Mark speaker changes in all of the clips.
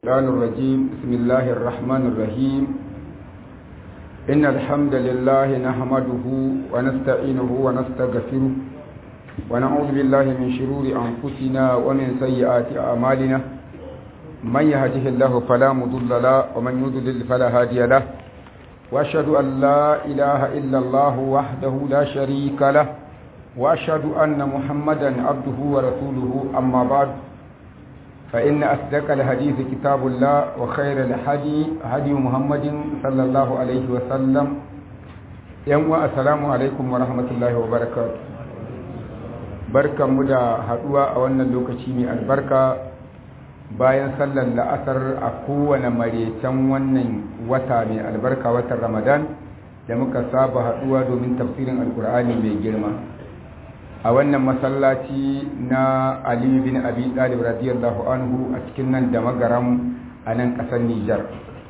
Speaker 1: الرحمن الرجيم بسم الله الرحمن الرحيم إن الحمد لله نحمده ونستعينه ونستغفره ونعوذ بالله من شرور أنفسنا ومن سيئات أعمالنا من يهده الله فلا مضل له ومن يضلل فلا هادي له وأشهد أن لا إله إلا الله وحده لا شريك له وأشهد أن محمدا عبده ورسوله أما بعد فإن أصدق الحديث كتاب الله وخير الهدي هدي محمد صلى الله عليه وسلم يوم السلام عليكم ورحمة الله وبركاته barkan mu da haduwa a wannan lokaci mai albarka bayan sallar la'asar a kowane marecen wannan wata mai albarka watan ramadan da muka saba haduwa domin tafsirin alkur'ani mai girma a wannan masallaci na aliyu bin abi talib radiyallahu anhu a cikin nan da magaram a nan ƙasar nijar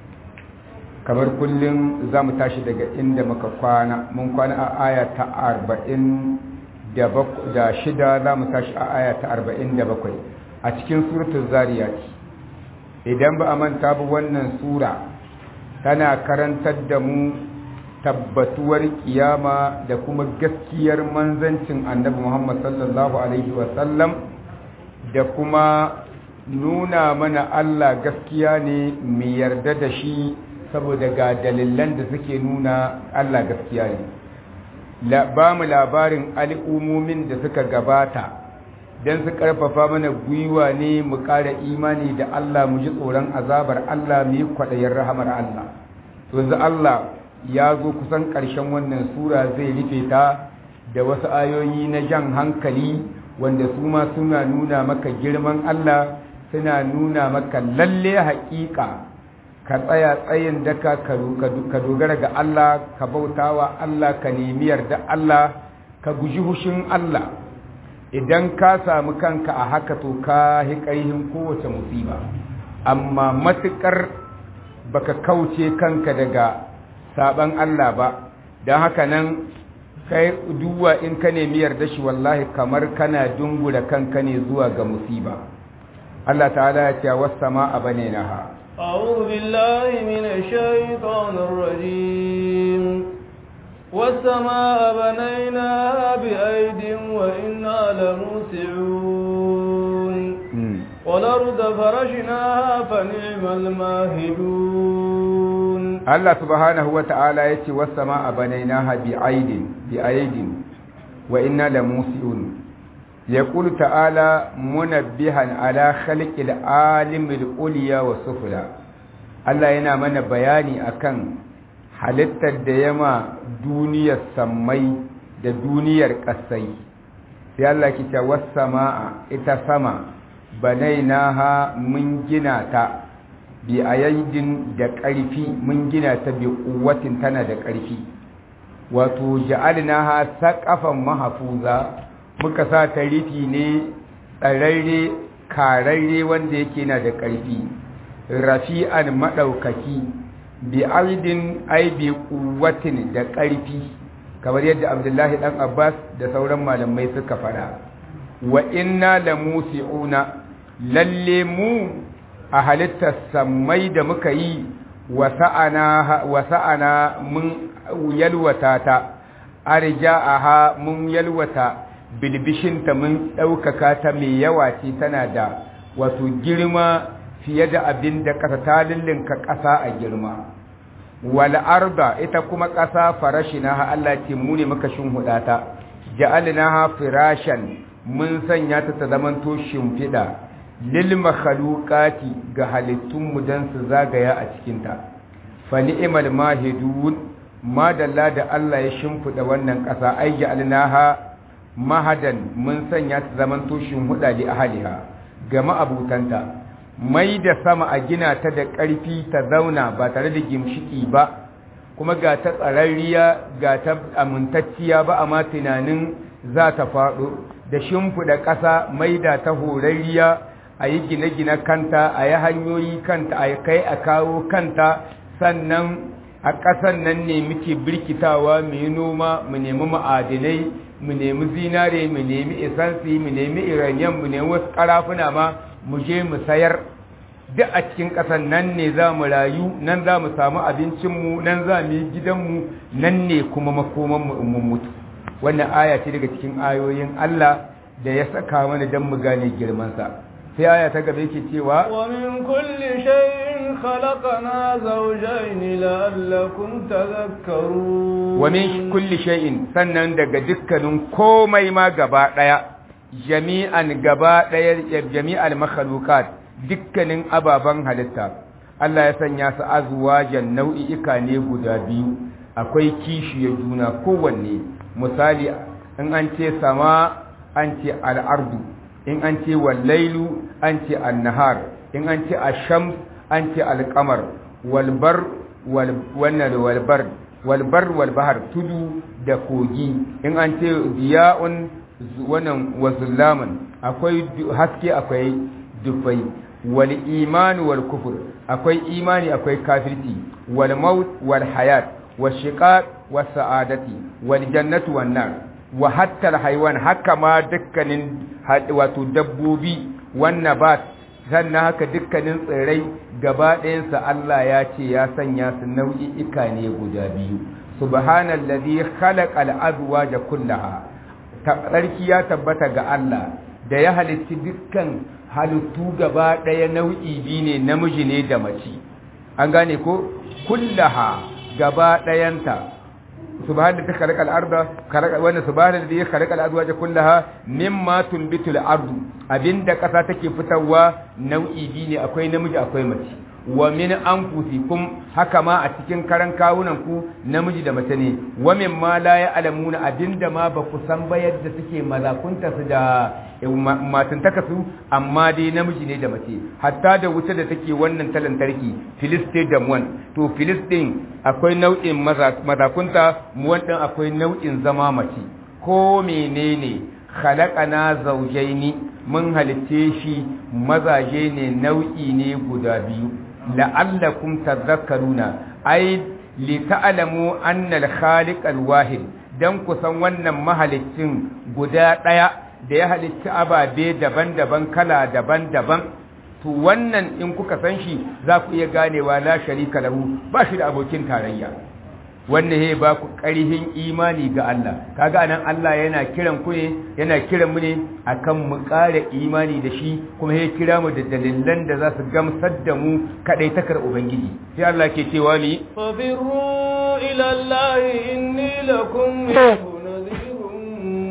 Speaker 1: kamar kullum za mu tashi daga inda muka kwana mun kwana a aya ta arba'in da shida za mu tashi a aya ta arba'in da bakwai a cikin suratun zariyat idan ba a manta ba wannan sura tana karantar da mu tabbatuwar kiyama da kuma gaskiyar manzancin annabi Muhammad sallallahu alaihi wasallam da kuma nuna mana Allah gaskiya ne mai yarda da shi saboda ga dalilan da suke nuna Allah gaskiya ne ba mu labarin al'ummomin da suka gabata don su karfafa mana gwiwa ne mu ƙara imani da Allah mu ji tsoron azabar Allah mu yi kwaɗayin rahamar Allah yanzu Allah ya zo kusan ƙarshen wannan sura zai rufe ta da wasu ayoyi na jan hankali wanda su ma suna nuna maka girman Allah suna nuna maka lalle haƙiƙa ka tsaya tsayin daka ka dogara ga Allah ka bautawa Allah ka nemi yarda Allah ka guji hushin Allah idan ka samu kanka a haka to ka hi ƙarhin kowace musiba amma matuƙar baka kauce kanka daga saban Allah ba don haka nan kai duwa in ka nemi yarda shi wallahi kamar kana dungura kanka ne zuwa ga musiba Allah ta'ala ya ce was-samaa banaynaha
Speaker 2: أعوذ بالله من الشيطان الرجيم والسماء بنيناها بأيد وإنا لموسعون والأرض فرشناها فنعم الماهدون
Speaker 1: Allah subhanahu wa ta'ala ya ce wasu sama a banainaha bi aidin bi aidin wa inna la musi'un ya ƙulu ta'ala munabbihan ala khalqil alimul uliya wa sufula Allah yana mana bayani akan halittar da yama duniyar sammai da duniyar ƙasai sai Allah ki ce wasu sama'a ita sama banainaha mun gina ta bi a yayin da ƙarfi mun gina ta bi kuwatin tana da ƙarfi wato ja'alnaha saqafan mahfuza muka sa ta rufi ne tsararre kararre wanda yake na da ƙarfi rafi'an madaukaki bi aidin ai bi kuwatin da ƙarfi kamar yadda Abdullahi dan Abbas da sauran malamai suka fada wa inna lamusi'una lalle mu a halittar sammai da muka yi wasa'ana mun yalwata ta arja'aha mun yalwata bilbishinta mun ɗaukaka ta mai yawa ce tana da wato girma fiye da abin da ƙasa ta lullunka ƙasa a girma wal arda ita kuma ƙasa farashinaha Allah ce mu ne muka shinhuda ta ja'alnaha firashan mun sanya ta ta zamanto shimfiɗa lil makhluqati ga halittun mu dan su zagaya a cikin ta fa ni'mal mahidun madalla da Allah ya shimfida wannan ƙasa ai ja'alnaha mahadan mun sanya ta zaman tushin huda li ahliha ga ma'abutanta mai da sama a gina ta da ƙarfi ta zauna ba tare da gimshiki ba kuma ga ta tsararriya ga ta amintacciya ba amma tunanin za ta faɗo da shimfiɗa ƙasa mai da ta horarriya a yi gine-gine kanta a yi hanyoyi kanta a kai a kawo kanta sannan a ƙasan nan ne muke birkitawa mu yi noma mu nemi ma'adinai mu nemi zinare mu nemi isansi mu nemi iraniyan mu nemi wasu ƙarafuna ma mu je mu sayar duk a cikin ƙasar nan ne za mu rayu nan za mu samu abincinmu nan za mu yi gidanmu nan ne kuma makomanmu in mun mutu wannan aya ce daga cikin ayoyin Allah da ya saka mana don mu gane girmansa sai aya ta gaba yake cewa
Speaker 2: wa min kulli shay'in khalaqna zawjayn la'allakum tadhakkarun
Speaker 1: wa min kulli shay'in sannan daga dukkanin komai ma gaba daya jami'an gaba daya jami'al makhluqat dukkanin ababen halitta Allah ya sanya su azwajan nau'i'ika ne guda biyu akwai kishiyar juna kowanne misali in an ce sama an ce al'ardu in an ce wallailu an ce annahar in an ce asham an ce alkamar walbar wannan walbar walbar walbahar tudu da kogi in an ce diya'un wannan wazullaman akwai haske akwai dufai wal iman wal kufur akwai imani akwai kafirci wal maut wal hayat wal shiqaq was sa'adati wal jannatu wan nar wa hatta al haywan haka ma dukkanin wato dabbobi wan nabat sannan haka dukkanin tsirrai gaba ɗayansa Allah ya ce ya sanya su nau'i'ika ne guda biyu subhanallazi khalaqal azwaja kullaha tsarki ya tabbata ga Allah da ya halitti dukkan halittu gaba ɗaya nau'i biyu ne namiji ne da mace an gane ko kullaha gaba ɗayanta subhanahu ta khalaqa al-arda khalaqa wa subhanahu alladhi khalaqa al-azwaja kullaha mimma tunbitu al-ardu abinda kasa take fitarwa nau'i biyu ne akwai namiji akwai mace wa min anfusikum haka ma a cikin karan kawunan ku namiji da mace ne wa min ma la ya'lamuna abinda ma ba ku san ba yadda suke mazakunta su da matantaka su amma dai namiji ne da mace hatta da wuta da take wannan talantarki filistin da muwan to filistin akwai nau'in mazakunta muwan din akwai nau'in zama mace ko menene khalaqana zawjaini mun halitte shi mazaje ne nau'i ne guda biyu la'allakum tadhakkaruna ay li ta'lamu anna al-khaliq al-wahid dan ku san wannan mahalicin guda daya da ya halicci ababe daban-daban kala daban-daban to wannan in kuka san shi za ku iya ganewa la sharika lahu ba shi da abokin tarayya wannan he ba ku ƙarihin imani ga Allah kaga anan Allah yana kiran ku ne yana kiran mu ne akan mu ƙara imani da shi kuma he kira mu da dalilan da za su gamsar da mu kadai takar ubangiji sai Allah ke cewa ni
Speaker 2: fabiru ila Allah inni lakum nadhirun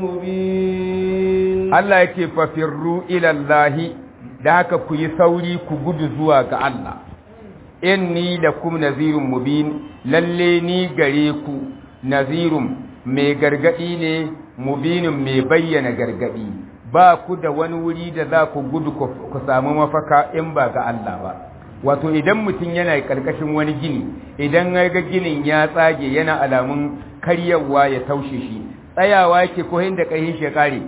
Speaker 2: mubin
Speaker 1: Allah yake fafirru ila Allah da haka ku yi sauri ku gudu zuwa ga Allah inni lakum nazirun mubin lalle ni gare ku nazirun mai gargadi ne mubinin mai bayyana gargadi ba ku da wani wuri da za ku gudu ku samu mafaka in ba ga Allah ba wato idan mutum yana karkashin wani gini idan ya ga ginin ya tsage yana alamun karyawa ya taushe shi tsayawa yake ko inda ƙarfin shi ya kare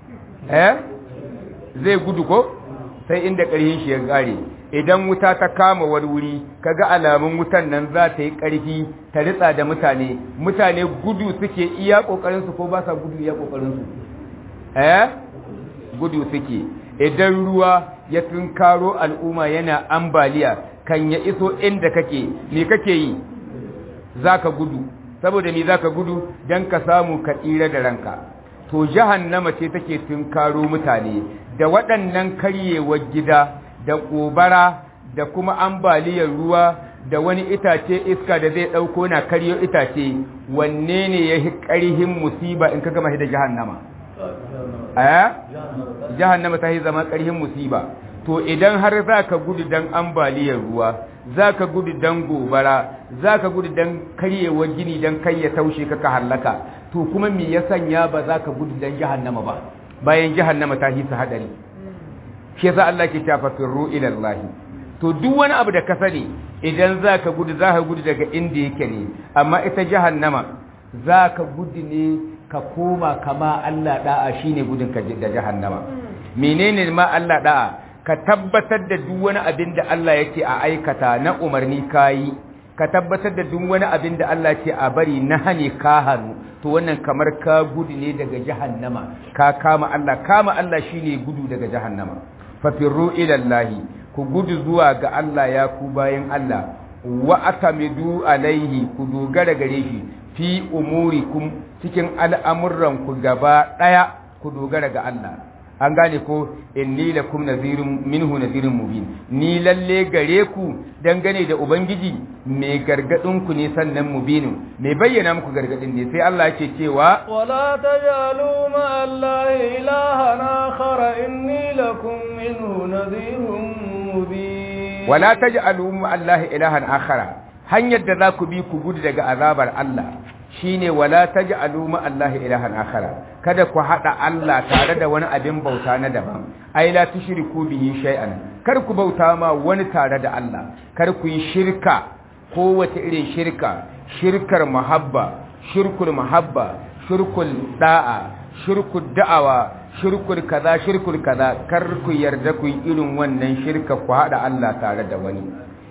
Speaker 1: eh zai gudu ko sai inda ƙarfin shi ya kare idan wuta ta kama wani wuri kaga alamun wutan nan za ta yi ƙarfi ta ritsa da mutane mutane gudu suke iya ƙoƙarinsu ko ba sa gudu iya ƙoƙarinsu eh gudu suke idan ruwa ya tunkaro al'umma yana ambaliya kan ya iso inda kake me kake yi zaka gudu saboda me zaka gudu dan ka samu ka tsira da ranka to jahannama ce take tunkaro mutane da waɗannan karyewar gida da ƙobara da kuma ambaliyar ruwa da wani itace iska da zai ɗauko na karyo itace wanne ne ya yi ƙarihin musiba in ka gama da jahannama aya jahannama ta yi zama ƙarihin musiba to idan har za ka gudu don ambaliyar ruwa za ka gudu don gobara za ka gudu don karyewar gini don kai ya taushe ka ka hallaka to kuma me ya sanya ba za ka gudu don jahannama ba bayan jahannama ta hisa hadari shi yasa Allah ke cewa firru ila Allah to duk wani abu da ka sani idan zaka gudu zaka gudu daga inda yake ne amma ita jahannama zaka gudu ne ka koma kama Allah da'a shine gudun ka da jahannama menene ma Allah da'a ka tabbatar da duk wani abin da Allah yake a aikata na umarni kayi ka tabbatar da duk wani abin da Allah ce a bari na hane ka hannu to wannan kamar ka gudu ne daga jahannama ka kama Allah kama Allah shine gudu daga jahannama fafirru ila Allah ku gudu zuwa ga Allah ya ku bayan Allah wa atamidu alaihi ku dogara gare shi fi umurikum cikin al'amuran ku gaba daya ku dogara ga Allah an gane ko inni lakum nazirun minhu nazirun mubin ni lalle gare ku dangane da ubangiji mai gargadin ku ne sannan mubinin mai bayyana muku gargadin ne sai Allah yake cewa
Speaker 2: wala tajalu ma allahi ilahan akhar inni lakum minhu nazirun mubin
Speaker 1: wala taj'alu ma allahi ilahan akhara hanyar da za ku bi ku gudu daga azabar Allah shine wala taj'alu ma allahi ilahan akhara kada ku hada Allah tare da wani abin bauta na daban ai la tushriku bihi shay'an kar ku bauta ma wani tare da Allah kar ku yi shirka kowace irin shirka shirkar muhabba shirkul muhabba shirkul da'a shirkul da'awa shirkul kaza shirkul kaza kar ku yarda ku yi irin wannan shirka ku hada Allah tare da wani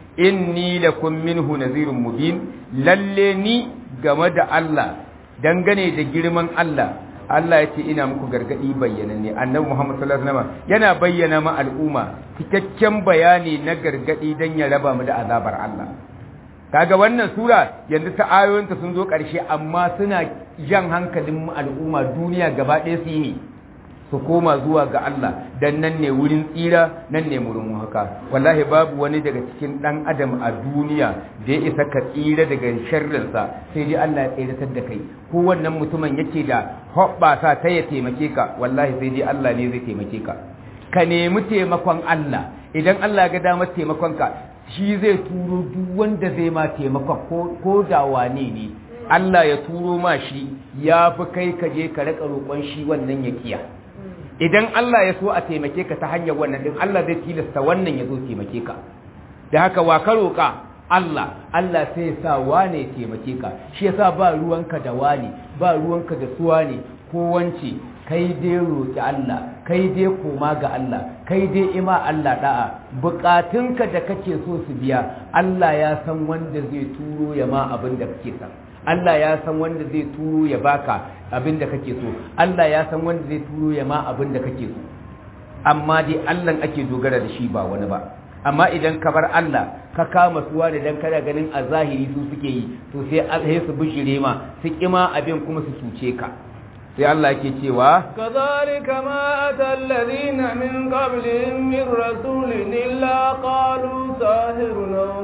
Speaker 1: inni lakum minhu nazirun mubin lalle ni game da Allah dangane da girman Allah Allah ya ce ina muku gargadi bayyana ne annabi Muhammad sallallahu alaihi wasallam yana bayyana ma al'umma cikakken bayani na gargadi dan ya raba mu da azabar Allah kaga wannan sura yanzu ta ayoyinta sun zo ƙarshe amma suna jan hankalin mu al'umma duniya gaba ɗaya su yi su koma zuwa ga Allah dan nan ne wurin tsira nan ne wurin haka wallahi babu wani daga cikin dan adam a duniya da ya isa ka tsira daga sharrinsa sai dai Allah ya tsiratar da kai ko wannan mutumin yake da hoɓɓasa ta ya taimake ka wallahi sai dai Allah ne zai taimake ka ka nemi taimakon Allah idan Allah ga damar taimakon ka shi zai turo duk wanda zai ma taimakon ko da wane ne Allah ya turo ma shi ya fi kai ka je ka raka roƙon shi wannan ya kiya idan Allah ya so a taimake ka ta hanyar wannan din Allah zai tilasta wannan ya zo taimake ka da haka wa ka roƙa Allah Allah sai ya sa wane ya taimake ka shi yasa ba ruwanka da wane ba ruwanka da suwa ne ko wance kai dai roƙi Allah kai dai koma ga Allah kai dai ima Allah da'a bukatunka da kake so su biya Allah ya san wanda zai turo ya ma abin da kake son Allah ya san wanda zai turo ya baka abin da kake so Allah ya san wanda zai turo ya ma abin da kake so amma dai Allah ake dogara da shi ba wani ba amma idan ka bar Allah ka kama suwa da dan kada ganin a zahiri su suke yi to sai sai su bishire ma su kima abin kuma su cuce ka sai Allah yake cewa
Speaker 2: kadhalika ma atal ladina min qablihim min rasulin illa qalu sahirun aw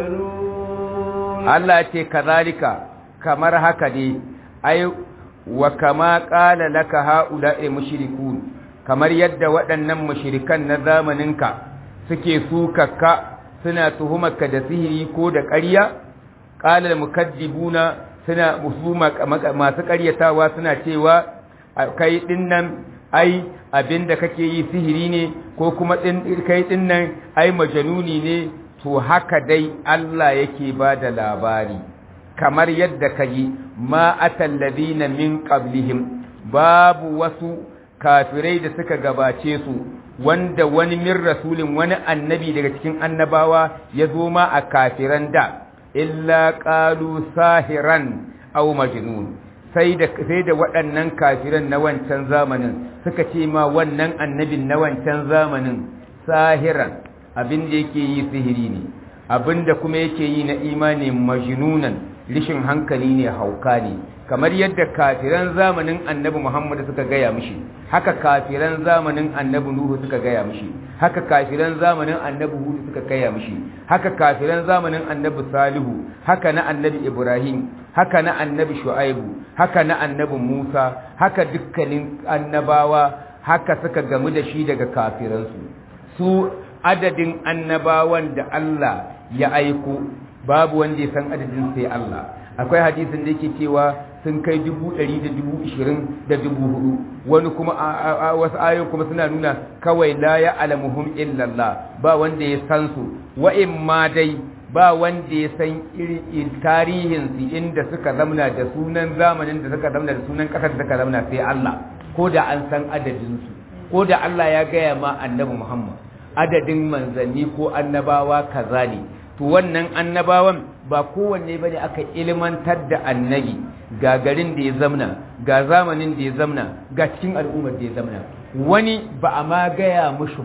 Speaker 2: majnun
Speaker 1: Allah ce kazalika kamar haka ne ai wa kama qala laka haula'i mushrikun kamar yadda waɗannan mushrikan na zamaninka suke sukakka suna tuhumarka da sihiri ko da ƙarya qala al-mukaddibuna suna musuma masu ƙaryatawa suna cewa kai dinnan ai abinda kake yi sihiri ne ko kuma din kai dinnan ai majanuni ne to haka dai Allah yake ba da labari kamar yadda ka yi ma atalladina min qablihim babu wasu kafirai da suka gabace su wanda wani min rasulin wani annabi daga cikin annabawa ya zo ma a kafiran da illa qalu sahiran aw majnun sai da sai da waɗannan kafiran na wancan zamanin suka ce ma wannan annabin na wancan zamanin sahiran abin da yake yi sihiri ne abin da kuma yake yi na imani majnunan rishin hankali ne hauka ne kamar yadda kafiran zamanin annabi Muhammad suka gaya mishi haka kafiran zamanin annabi Nuhu suka gaya mishi haka kafiran zamanin annabi Hud suka gaya mishi haka kafiran zamanin annabi Salihu haka na annabi Ibrahim haka na annabi Shu'aibu haka na annabi Musa haka dukkanin annabawa haka suka gamu da shi daga kafiransu su adadin annabawan da Allah ya aiko babu wanda ya san adadin sai Allah akwai hadisin da yake cewa sun kai dubu ɗari da dubu ishirin da dubu hudu wani kuma wasu ayoyin kuma suna nuna kawai la ya alamuhum illallah ba wanda ya san su wa'in ma dai ba wanda ya san irin tarihin su inda suka zamna da sunan zamanin da suka zamna da sunan ƙasar da suka zamna sai Allah ko da an san adadin su ko da Allah ya gaya ma annabi Muhammad adadin manzanni ko annabawa kaza ne to wannan annabawan ba kowanne bane aka ilmantar da annabi ga garin da ya zamna ga zamanin da ya zamna ga cikin al'ummar da ya zamna wani ba a ma gaya mushi ba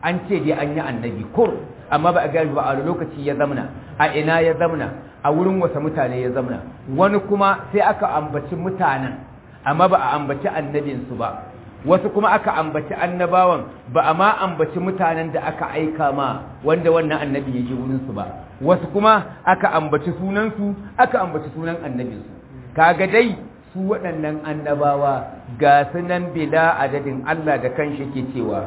Speaker 3: an ce dai an yi annabi kur amma ba a gani ba a lokaci ya zamna a ina ya zamna a wurin wasa mutane ya zamna wani kuma sai aka ambaci mutanen amma ba a ambaci annabinsu ba wasu kuma aka ambaci annabawan ba a ma ambaci mutanen da aka aika ma wanda wannan annabi ya je wurinsu ba wasu kuma aka ambaci sunansu aka ambaci sunan annabinsu kaga dai su waɗannan annabawa ga sunan bila adadin Allah da kanshi ke cewa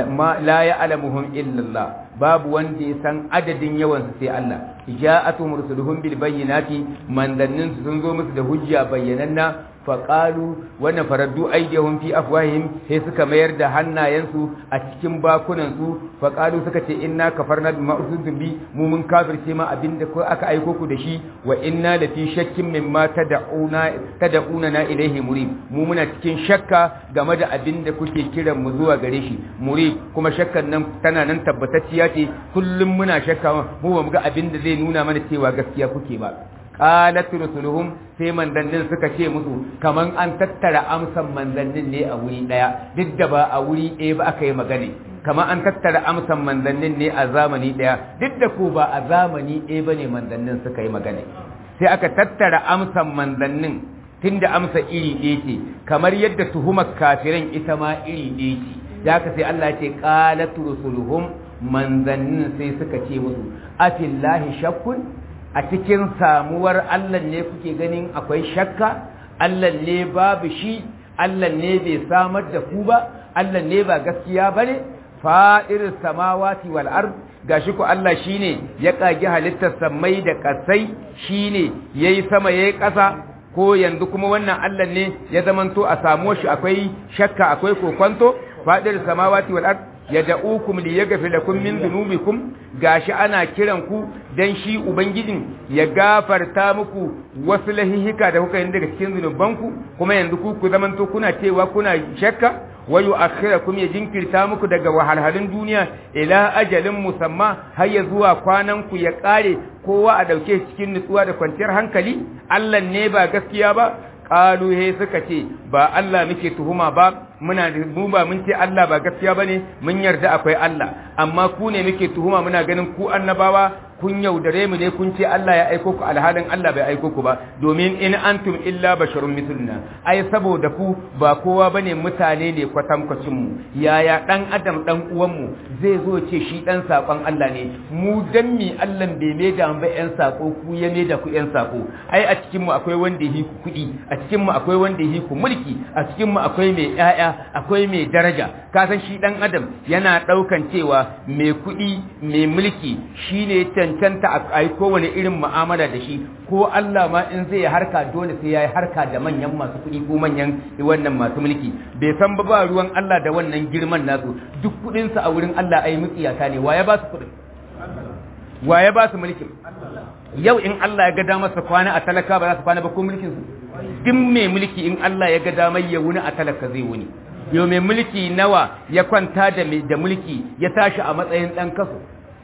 Speaker 3: la ya'lamuhum illallah babu wanda ya san adadin yawan su sai Allah ja'atuhum rusuluhum bil bayyinati mandannin su sun zo musu da hujja bayyananna faƙalu wannan faraddu aidiyahum fi afwahihim sai suka mayar da hannayensu a cikin bakunansu faƙalu suka ce inna kafarna bima ursiltum bi mu mun kafirce ma abinda ko aka aiko ku da shi wa inna la fi shakkin mimma tad'una tad'una na ilaihi murib mu muna cikin shakka game da abinda kuke kiran mu zuwa gare shi murib kuma shakkan nan tana nan tabbatacciya ce kullum muna shakka mu ba mu ga abinda zai nuna mana cewa gaskiya kuke ba qalat rusuluhum sai manzannin suka ce musu kaman an tattara amsan manzannin ne a wuri daya duk da ba a wuri ɗaya ba aka yi magana kaman an tattara amsan manzannin ne a zamani daya duk da ko ba a zamani ɗaya bane manzannin suka yi magana sai aka tattara amsan manzannin tunda amsa iri ɗaya ce kamar yadda tuhumar kafiran ita ma iri ɗaya ce da haka sai Allah ya ce qalat rusuluhum manzannin sai suka ce musu afillahi shakkun a cikin samuwar Allah ne kuke ganin akwai shakka Allah ne babu shi Allah ne bai samar da ku ba Allah ne ba gaskiya bane fa'ir samawati wal ard gashi ku Allah shine ya kage halittar samai da kasai shine yayi sama yayi ƙasa ko yanzu kuma wannan Allah ne ya zamanto a samu shi akwai shakka akwai kokonto fa'ir samawati wal ard yad'ukum liyaghfir lakum min dhunubikum gashi ana kiran ku dan shi ubangijin ya gafarta muku wasu lahihika da kuka yi daga cikin zunubanku kuma yanzu ku ku zamanto kuna cewa kuna shakka wa yu'akhirakum ya jinkirta muku daga wahalhalun duniya ila ajalin musamma har ya zuwa kwanan ku ya kare kowa a dauke cikin nutsuwa da kwanciyar hankali Allah ne ba gaskiya ba qalu he suka ce ba Allah muke tuhuma ba muna mu ba mun ce Allah ba gaskiya bane mun yarda akwai Allah amma ku ne muke tuhuma muna ganin ku annabawa kun yaudare mu ne kun ce Allah ya aiko ku alhalin Allah bai aiko ku ba domin in antum illa basharun misluna ai saboda ku ba kowa bane mutane ne kwatankwacin mu yaya dan adam dan uwan mu zai zo ce shi dan sakon Allah ne mu dan mi Allah bai mai da ba yan sako ku ya mai da ku yan sako ai a cikin mu akwai wanda yi ku kudi a cikin mu akwai wanda yi ku mulki a cikin mu akwai mai yaya akwai mai daraja ka san shi dan adam yana daukan cewa mai kudi mai mulki shine cancanta a yi kowane irin mu'amala da shi ko Allah ma in zai harka dole sai ya yi harka da manyan masu kuɗi ko manyan wannan masu mulki bai san ba ba ruwan Allah da wannan girman nasu duk kuɗinsa a wurin Allah ai mutsiyata ne waye ba su kuɗin waye ba su mulkin yau in Allah ya ga damar sa kwana a talaka ba za su kwana ba ko mulkin su duk mai mulki in Allah ya ga damar ya wuni a talaka zai wuni yau mai mulki nawa ya kwanta da mulki ya tashi a matsayin ɗan kaso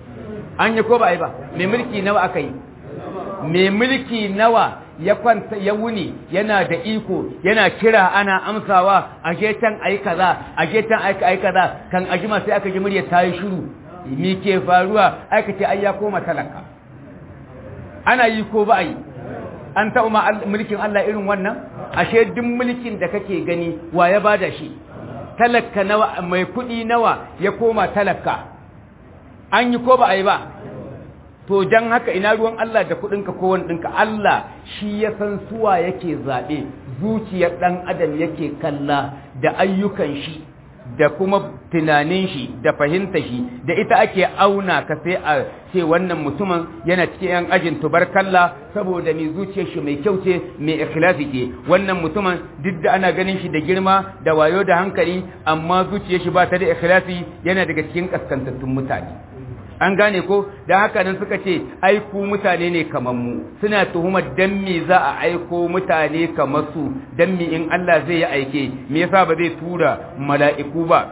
Speaker 3: an yi ko ba yi ba mai mulki nawa aka yi mai mulki nawa ya kwanta ya wuni yana da iko yana kira ana amsawa a getan ayi kaza a getan ayi kaza kan ajima sai aka ji murya ta yi shiru me ke faruwa aka ce ai ya koma talaka ana yi ko ba yi an taɓa ma mulkin Allah irin wannan ashe duk mulkin da kake gani wa ya bada shi talaka nawa mai kuɗi nawa ya koma talaka an yi ko ba a yi ba to don haka ina ruwan Allah da kuɗinka ko wani ɗinka Allah shi ya san suwa yake zaɓe zuciyar ɗan adam yake kalla da ayyukan shi da kuma tunanin shi da fahimta shi da ita ake auna ka sai a ce wannan mutumin yana cikin yan ajin tubarkalla saboda mai zuciyar shi mai kyau ce mai ikhlasi ce wannan mutumin duk da ana ganin shi da girma da wayo da hankali amma zuciyar shi ba ta da ikhlasi yana daga cikin kaskantattun mutane an gane ko da haka nan suka ce aiku mutane ne kamar mu suna tuhumar dan me za a aiko mutane kamar su dan me in Allah zai yi aike me yasa ba zai tura mala'iku ba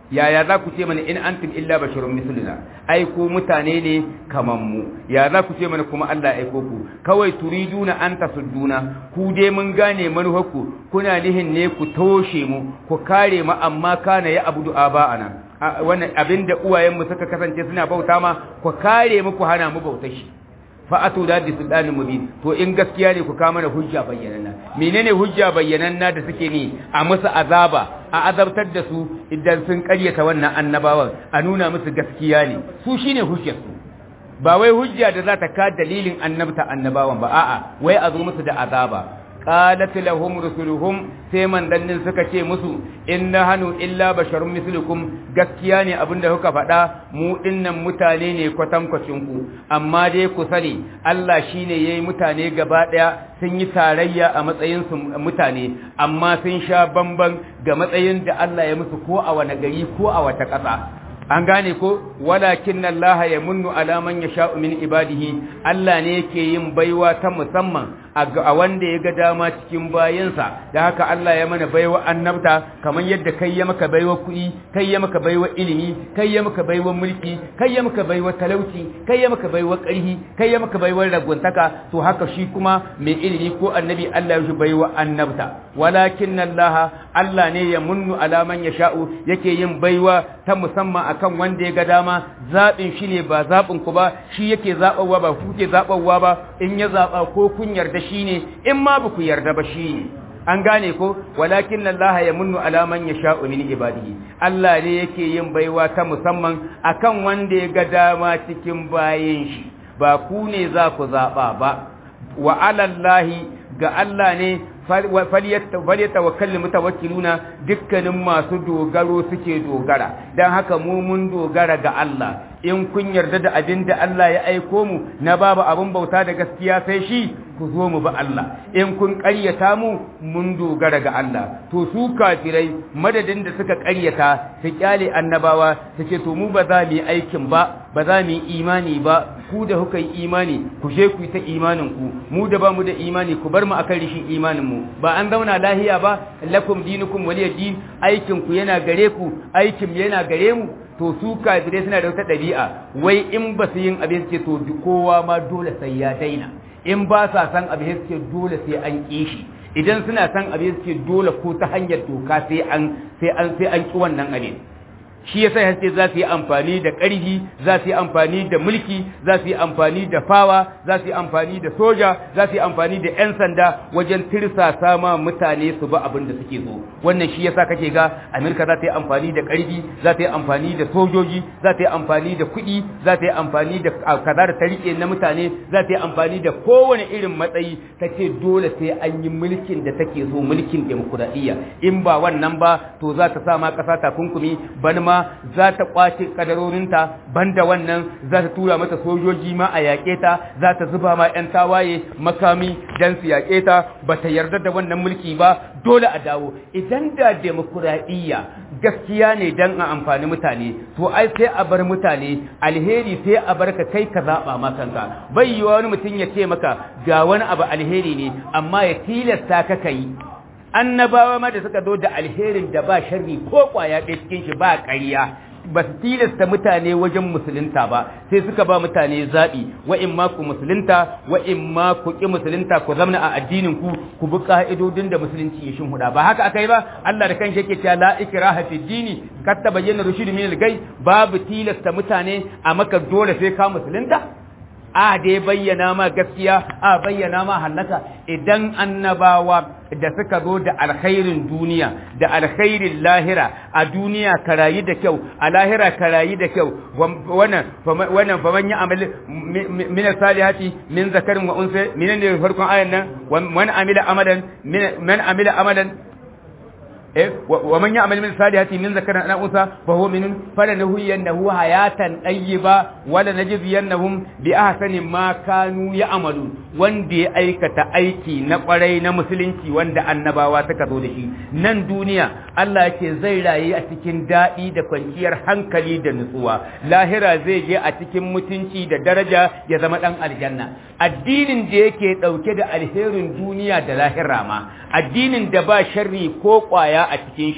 Speaker 3: yaya za ku ce mana in antum illa basharun misluna ai ku mutane ne kaman mu ya za ku ce mana kuma Allah aiko ku kawai turiduna an tasudduna ku dai mun gane manufarku kuna nihin ne ku toshe mu ku kare mu amma kana ya abudu aba'ana wannan abinda uwayen mu suka kasance suna bauta ma ku kare mu ku hana mu bautar shi fa'atu da bi sultanin mubin to in gaskiya ne ku kawo mana hujja bayyananna menene hujja bayyananna da suke ni a musu azaba a azabtar da su idan sun karyata wannan annabawan a nuna musu gaskiya ne su shine hujjar su ba wai hujja da za ta ka dalilin annabta annabawan ba a'a wai a zo musu da azaba qalat lahum rusuluhum sai mandannin suka ce musu inna hanu illa basharun mislukum gaskiya ne abinda kuka faɗa mu dinnan mutane ne kwatankwacin ku amma dai ku sani Allah shine yayi mutane gaba daya sun yi tarayya a matsayin su mutane amma sun sha bamban ga matsayin da Allah ya musu ko a wani gari ko a wata ƙasa an gane ko walakin Allah ya munnu ala man yasha'u min ibadihi Allah ne yake yin baiwa ta musamman a wanda ya ga dama cikin bayansa da haka Allah ya mana baiwa annabta kamar yadda kai ya maka baiwa kuɗi kai ya maka baiwa ilimi kai ya maka baiwa mulki kai ya maka baiwa talauci kai ya maka baiwa ƙarhi kai ya maka baiwa raguntaka to haka shi kuma mai ilimi ko annabi Allah ya baiwa annabta walakin Allah Allah ne ya munnu ala man yasha'u yake yin baiwa ta musamman akan wanda ya ga dama zaɓin shi ne ba zaɓin ku ba shi yake zaɓawa ba ku ke zaɓawa ba in ya zaɓa ko kun yarda shi ne in ma ba ku yarda ba shi ne an gane ko walakin Allah ya munnu ala man yasha'u min ibadihi Allah ne yake yin baiwa ta musamman akan wanda ya ga dama cikin bayin shi ba ku ne za ku zaɓa ba wa alallahi ga Allah ne falyatawakkal mutawakkiluna dukkanin masu dogaro suke dogara dan haka mu mun dogara ga Allah in kun yarda da abin da Allah ya aiko mu na babu abin bauta da gaskiya sai shi ku zo mu ba Allah in kun ƙaryata mu mun dogara ga Allah to su kafirai madadin da suka ƙaryata su kyale annabawa su ce to mu ba za mu yi aikin ba ba za mu yi imani ba ku da kuka yi imani ku je ku yi ta imanin ku mu da ba mu da imani ku bar mu akan rishin imanin mu ba an zauna lahiya ba lakum dinukum waliya din aikin ku yana gare ku aikin yana gare mu to su kafirai suna da wata ɗabi'a wai in ba su yin abin suke to kowa ma dole sai ya daina in ba sa san abin suke dole sai an ƙi shi idan suna san abin suke dole ko ta hanyar doka sai an sai an sai an ƙi wannan abin shi yasa haske za su yi amfani da ƙarfi za su yi amfani da mulki za su yi amfani da fawa za su yi amfani da soja za su yi amfani da 'yan sanda wajen tirsasa ma mutane su ba abin da suke so wannan shi yasa kake ga amerika za ta yi amfani da ƙarfi za ta yi amfani da sojoji za ta yi amfani da kuɗi za ta yi amfani da kaza da tarike na mutane za ta yi amfani da kowane irin matsayi ta ce dole sai an yi mulkin da take so mulkin demokuraɗiyya in ba wannan ba to za ta sa ma ƙasa takunkumi ban ma za ta kwace kadarorinta banda wannan za ta tura mata sojoji ma a yaƙe ta za ta zuba ma 'yan tawaye makami don su yaƙe ta ba ta yarda da wannan mulki ba dole a dawo idan da demokuraɗiyya gaskiya ne don a amfani mutane to ai sai a bar mutane alheri sai a bar ka kai ka zaɓa ma kanka bai yi wani mutum ya ce maka ga wani abu alheri ne amma ya tilasta ka kai annabawa ma da suka zo da alherin da ba sharri ko kwaya ɗaya cikin shi ba ƙarya ba su tilasta mutane wajen musulunta ba sai suka ba mutane zaɓi wa in ma ku musulunta wa in ma ku ƙi musulunta ku zamna a addinin ku ku bi ka'idodin da musulunci ya shinhuda ba haka aka yi ba Allah da kanshi yake cewa la ikraha fi dini kat tabayyana rushd min al-gay babu tilasta mutane a maka dole sai ka musulunta a da ya bayyana ma gaskiya a bayyana ma hallaka idan annabawa da suka zo da alkhairin duniya da alkhairin lahira a duniya ka rayu da kyau a lahira ka rayu da kyau wannan wannan faman ya amali min salihati min zakarin wa unsa min ne farkon ayan nan man amila amalan man amila amalan ومن يعمل من الصالحات من ذكر أو أنثى فهو من فلنهينه حياة طيبة ولنجزينهم بأحسن ما كانوا يعملون wanda ya aikata aiki na kwarai na musulunci wanda annabawa suka zo da shi nan duniya Allah yake zai rayu a cikin daɗi da kwanciyar hankali da nutsuwa lahira zai je a cikin mutunci da daraja ya zama ɗan aljanna addinin da yake ɗauke da alherin duniya da lahira ma addinin da ba sharri ko ƙwaya a cikin shi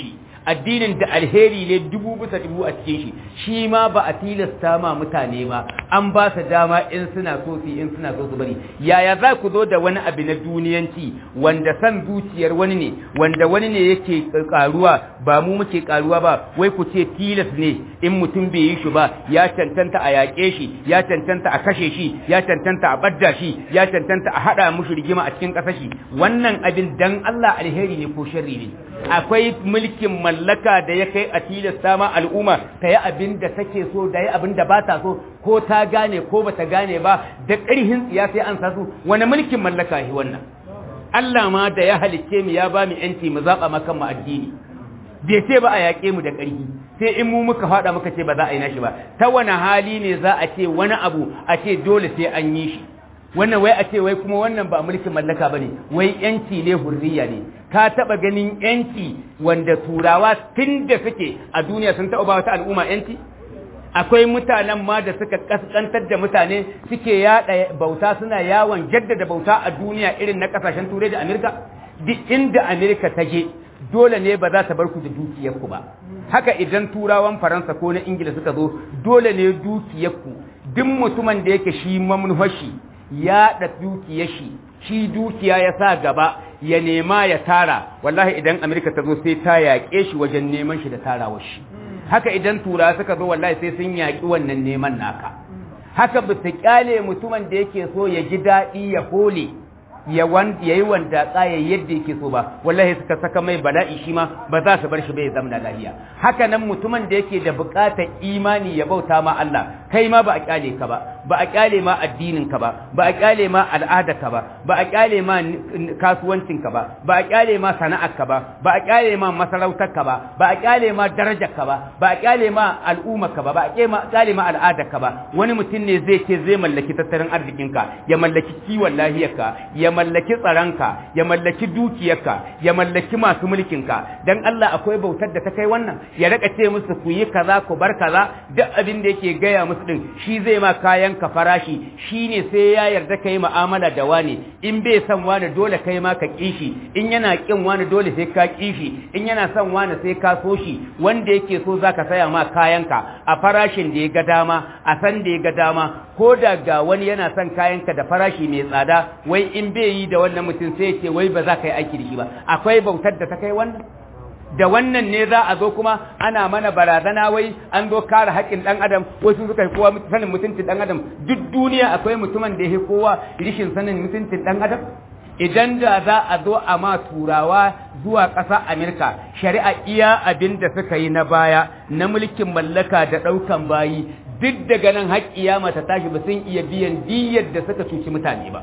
Speaker 3: addinin da alheri ne dubu bisa dubu a cikin shi shi ma ba a tilasta ma mutane ba an ba su dama in suna so su in suna so su bari yaya za ku zo da wani abu na duniyanci wanda san zuciyar wani ne wanda wani ne yake karuwa ba mu muke karuwa ba wai ku ce tilas ne in mutum bai yi shi ba ya cancanta a yaƙe shi ya cancanta a kashe shi ya cancanta a badda shi ya cancanta a haɗa mushi rigima a cikin ƙasar shi wannan abin dan Allah alheri ne ko sharri ne akwai mulkin mallaka da ya kai a tilasta ma al'umma ta yi abin da take so da yi abin da ba ta so ko ta gane ko ba ta gane ba da ƙarhin tsiya sai an sa su wani mulkin mallaka shi wannan Allah ma da ya halicce mu ya ba mu yanci mu zaɓa makan mu addini bai ce ba a yaƙe mu da ƙarfi sai in mu muka faɗa muka ce ba za a yi nashi ba ta wani hali ne za a ce wani abu a ce dole sai an yi shi wannan wai a ce wai kuma wannan ba mulkin mallaka bane wai yanci ne hurriya ne ka taba ganin yanci wanda turawa tun da suke a duniya sun taba ba wata al'umma yanci akwai mutanen ma da suka kaskantar da mutane suke yada bauta suna yawon jaddada bauta a duniya irin na kasashen turai da amerika duk inda amerika ta je dole ne ba za ta bar ku da dukiyarku ba haka idan turawan faransa ko na ingila suka zo dole ne dukiyarku duk mutumin da yake shi mamnufashi ya da dukiyar shi shi dukiya ya sa gaba ya nema ya tara wallahi idan amerika ta zo sai ta yaƙe shi wajen neman shi da tarawar shi haka idan tura suka zo wallahi sai sun yaƙi wannan neman naka haka ba su kyale mutumin da yake so ya ji daɗi ya hole ya yi wanda tsaya yadda yake so ba wallahi suka saka mai bala'i shi ma ba za su bar shi bai zamna lafiya haka nan mutumin da yake da buƙatar imani ya bauta ma Allah kai ma ba a kyale ka ba ba a kyale ma addinin ka ba ba a kyale ma al'adar ka ba ba a kyale ma kasuwancin ka ba ba a kyale ma sana'ar ka ba ba a kyale ma masarautar ka ba ba a kyale ma darajar ka ba ba a kyale ma al'ummar ka ba ba a kyale ma al'adar ka ba wani mutum ne zai ce zai mallaki tattalin arzikin ka ya mallaki kiwon lafiyar ka ya mallaki tsaronka ya mallaki dukiyarka ya mallaki masu mulkinka dan Allah akwai bautar da ta kai wannan ya raka ce musu ku yi kaza ku bar kaza duk abin da yake gaya musu din shi zai ma kayan ka farashi shine sai ya yarda kai mu'amala da wani in bai san wani dole kai ma ka kishi in yana kin wani dole sai ka kishi in yana son wani sai ka so shi wanda yake so zaka saya ma kayanka a farashin da ya ga dama a san da ya ga dama ko da ga wani yana son kayanka da farashi mai tsada wai in bai yi da wannan mutum sai ce wai ba za ka yi aiki da shi ba akwai bautar da ta kai wannan da wannan ne za a zo kuma ana mana barazana wai an zo kare haƙƙin ɗan adam wasu suka yi kowa sanin mutuncin ɗan adam duk duniya akwai mutumin da ya kowa rishin sanin mutuncin ɗan adam idan da za a zo a ma turawa zuwa ƙasa Amerika shari'a iya abin da suka yi na baya na mulkin mallaka da ɗaukan bayi duk daga nan har kiyama ta tashi ba sun iya biyan diyyar da suka cuci mutane ba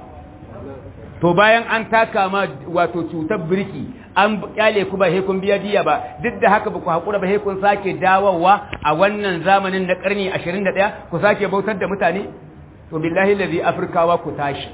Speaker 3: to bayan an taka ma wato cutar birki an kyale ku ba he kun biya diya ba duk da haka ba ku hakura ba he kun sake dawowa a wannan zamanin na karni 21 ku sake bautar da mutane to billahi lazi afrikawa ku tashi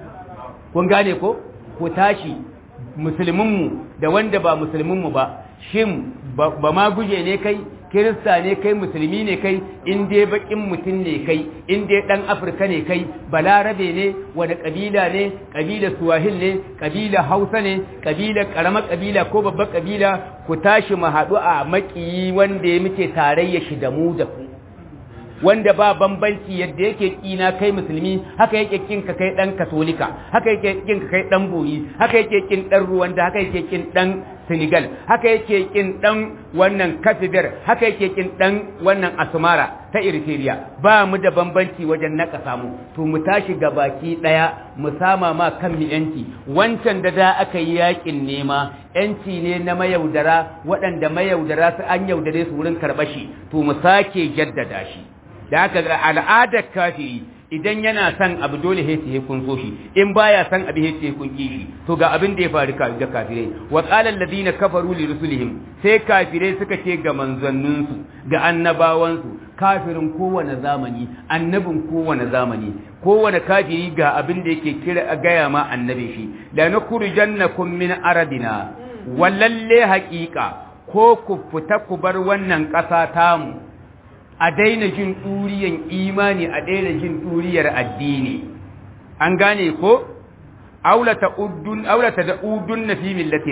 Speaker 3: kun gane ko ku tashi musulminmu da wanda ba musulminmu ba shin ba ma guje ne kai kirista ne kai musulmi ne kai in dai bakin mutum ne kai in dai dan afirka ne kai balarabe ne wani kabila ne kabila suwahil ne kabila hausa ne kabila karamar kabila ko babbar kabila ku tashi mu haɗu a makiyi wanda ya muke tarayya shi da mu da ku wanda ba bambanci yadda yake kina kai musulmi haka yake kin ka kai dan katolika haka yake kin ka kai dan boyi haka yake kin dan ruwanda haka yake kin dan senegal haka yake kin dan wannan kafibir haka yake kin dan wannan asmara ta eritrea ba mu da bambanci wajen naka samu to mu tashi ga baki daya mu sama ma kan mu yanci wancan da da aka yi yakin nema yanci ne na mayaudara waɗanda mayaudara su an yaudare su wurin karɓashi to mu sake jaddada shi da haka ga al'adar kafiri idan yana son abu dole sai sai kun so shi in baya son abu sai sai kun ki shi to ga abin da ya faru ga kafirai wa qala alladhina kafaru li rusulihim sai kafirai suka ce ga manzannin su ga annabawan su kafirin kowane zamani annabin kowane zamani kowane kafiri ga abin da yake kira gaya ma annabi shi la nukhrijannakum min aradina wallalle haqiqa ko ku fita ku bar wannan ƙasa tamu a daina jin ɗuriyan imani a daina jin ɗuriyar addini an gane ko aulata uddun aulata da udun na fi millatina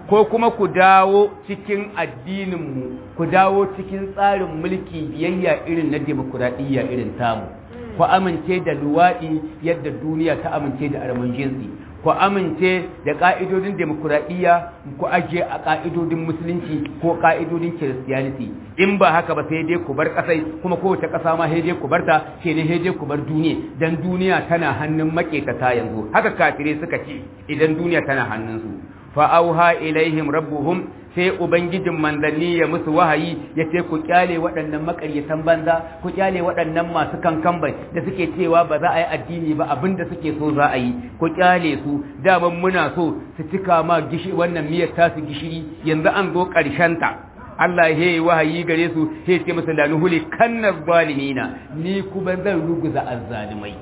Speaker 3: ko kuma ku dawo cikin addininmu ku dawo cikin tsarin mulki biyayya irin na demokuraɗiyya irin tamu ku amince da luwaɗi yadda duniya ta amince da arman jinsi ku amince da ƙa'idodin demokuraɗiyya ku ajiye a ƙa'idodin musulunci ko ƙa'idodin kiristiyaniti in ba haka ba sai dai ku bar ƙasai kuma kowace ƙasa ma sai dai ku bar ta sai dai sai dai ku bar duniya dan duniya tana hannun maƙetata yanzu haka kafirai suka ce idan duniya tana hannunsu fa'auha ilaihim rabbuhum sai ubangijin manzanni ya musu wahayi ya ce ku kyale waɗannan makaryatan banza ku kyale waɗannan masu kankambai da suke cewa ba za a yi addini ba abinda suke so za a yi ku kyale su daman muna so su cika ma wannan miyar tasu gishiri yanzu an zo ta. Allah ya yi wahayi gare su sai ce musu da nuhuli kanna zalimina ni kuma zan ruguza azzalimai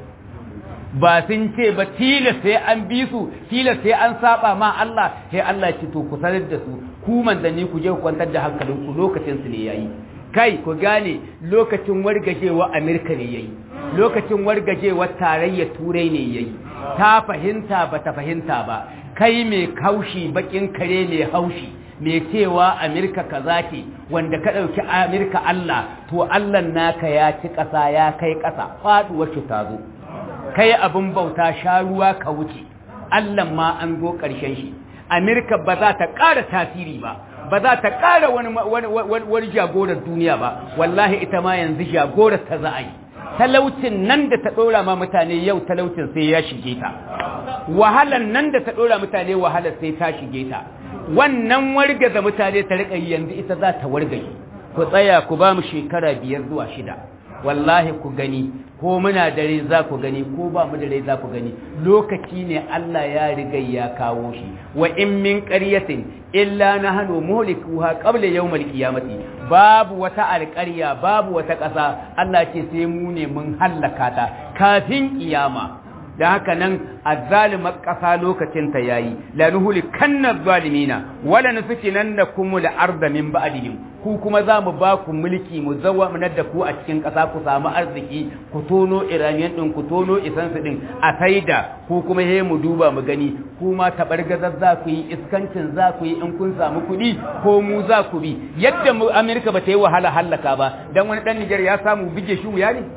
Speaker 3: ba sun ce ba tilas sai an bi su tilas sai an saba ma Allah sai Allah ce to ku sanar da su ku manzanni ku je ku kwantar da hankalin ku lokacin su ne yayi kai ku gane lokacin wargajewa Amerika ne yayi lokacin wargajewa tarayyar turai ne yayi ta fahimta ba ta fahimta ba kai mai kaushi bakin kare mai haushi mai cewa Amerika kaza ce wanda ka ɗauki Amerika Allah to Allah naka ya ci ƙasa ya kai ƙasa faɗuwar shi ta zo kai abin bauta sha ruwa ka wuce Allah ma an zo ƙarshen shi Amerika ba za ta ƙara tasiri ba ba za ta ƙara wani wani jagorar duniya ba wallahi ita ma yanzu jagorar ta za a yi talaucin nan da ta ɗora ma mutane yau talaucin sai ya shige ta wahalan nan da ta ɗora mutane wahalar sai ta shige ta wannan wargaza mutane ta riƙa yanzu ita za ta wargaje ku tsaya ku ba mu shekara biyar zuwa shida wallahi ku gani ko muna dare za ku gani ko ba mu dare za ku gani lokaci ne Allah ya riga ya kawo shi wa in min qaryatin illa nahnu muhlikuha qabla yawmal qiyamati babu wata alƙarya babu wata ƙasa Allah ce sai mu ne mun hallaka ta kafin kiyama da haka nan azzalimar ƙasa lokacin ta yayi la nuhuli kanna zalimina wala nufikinannakum al-arda min ba'dihim ku kuma za mu ba ku mulki mu zawamanar da ku a cikin ƙasa ku samu arziki ku tono iraniyan ɗin ku tono isansu ɗin a saida ku kuma he mu duba mu gani ku ma taɓargazar za ku yi iskancin za ku yi in kun samu kuɗi ko mu za ku bi yadda mu amerika ba ta yi wahala hallaka ba don wani ɗan nijar ya samu bige shi wuya ne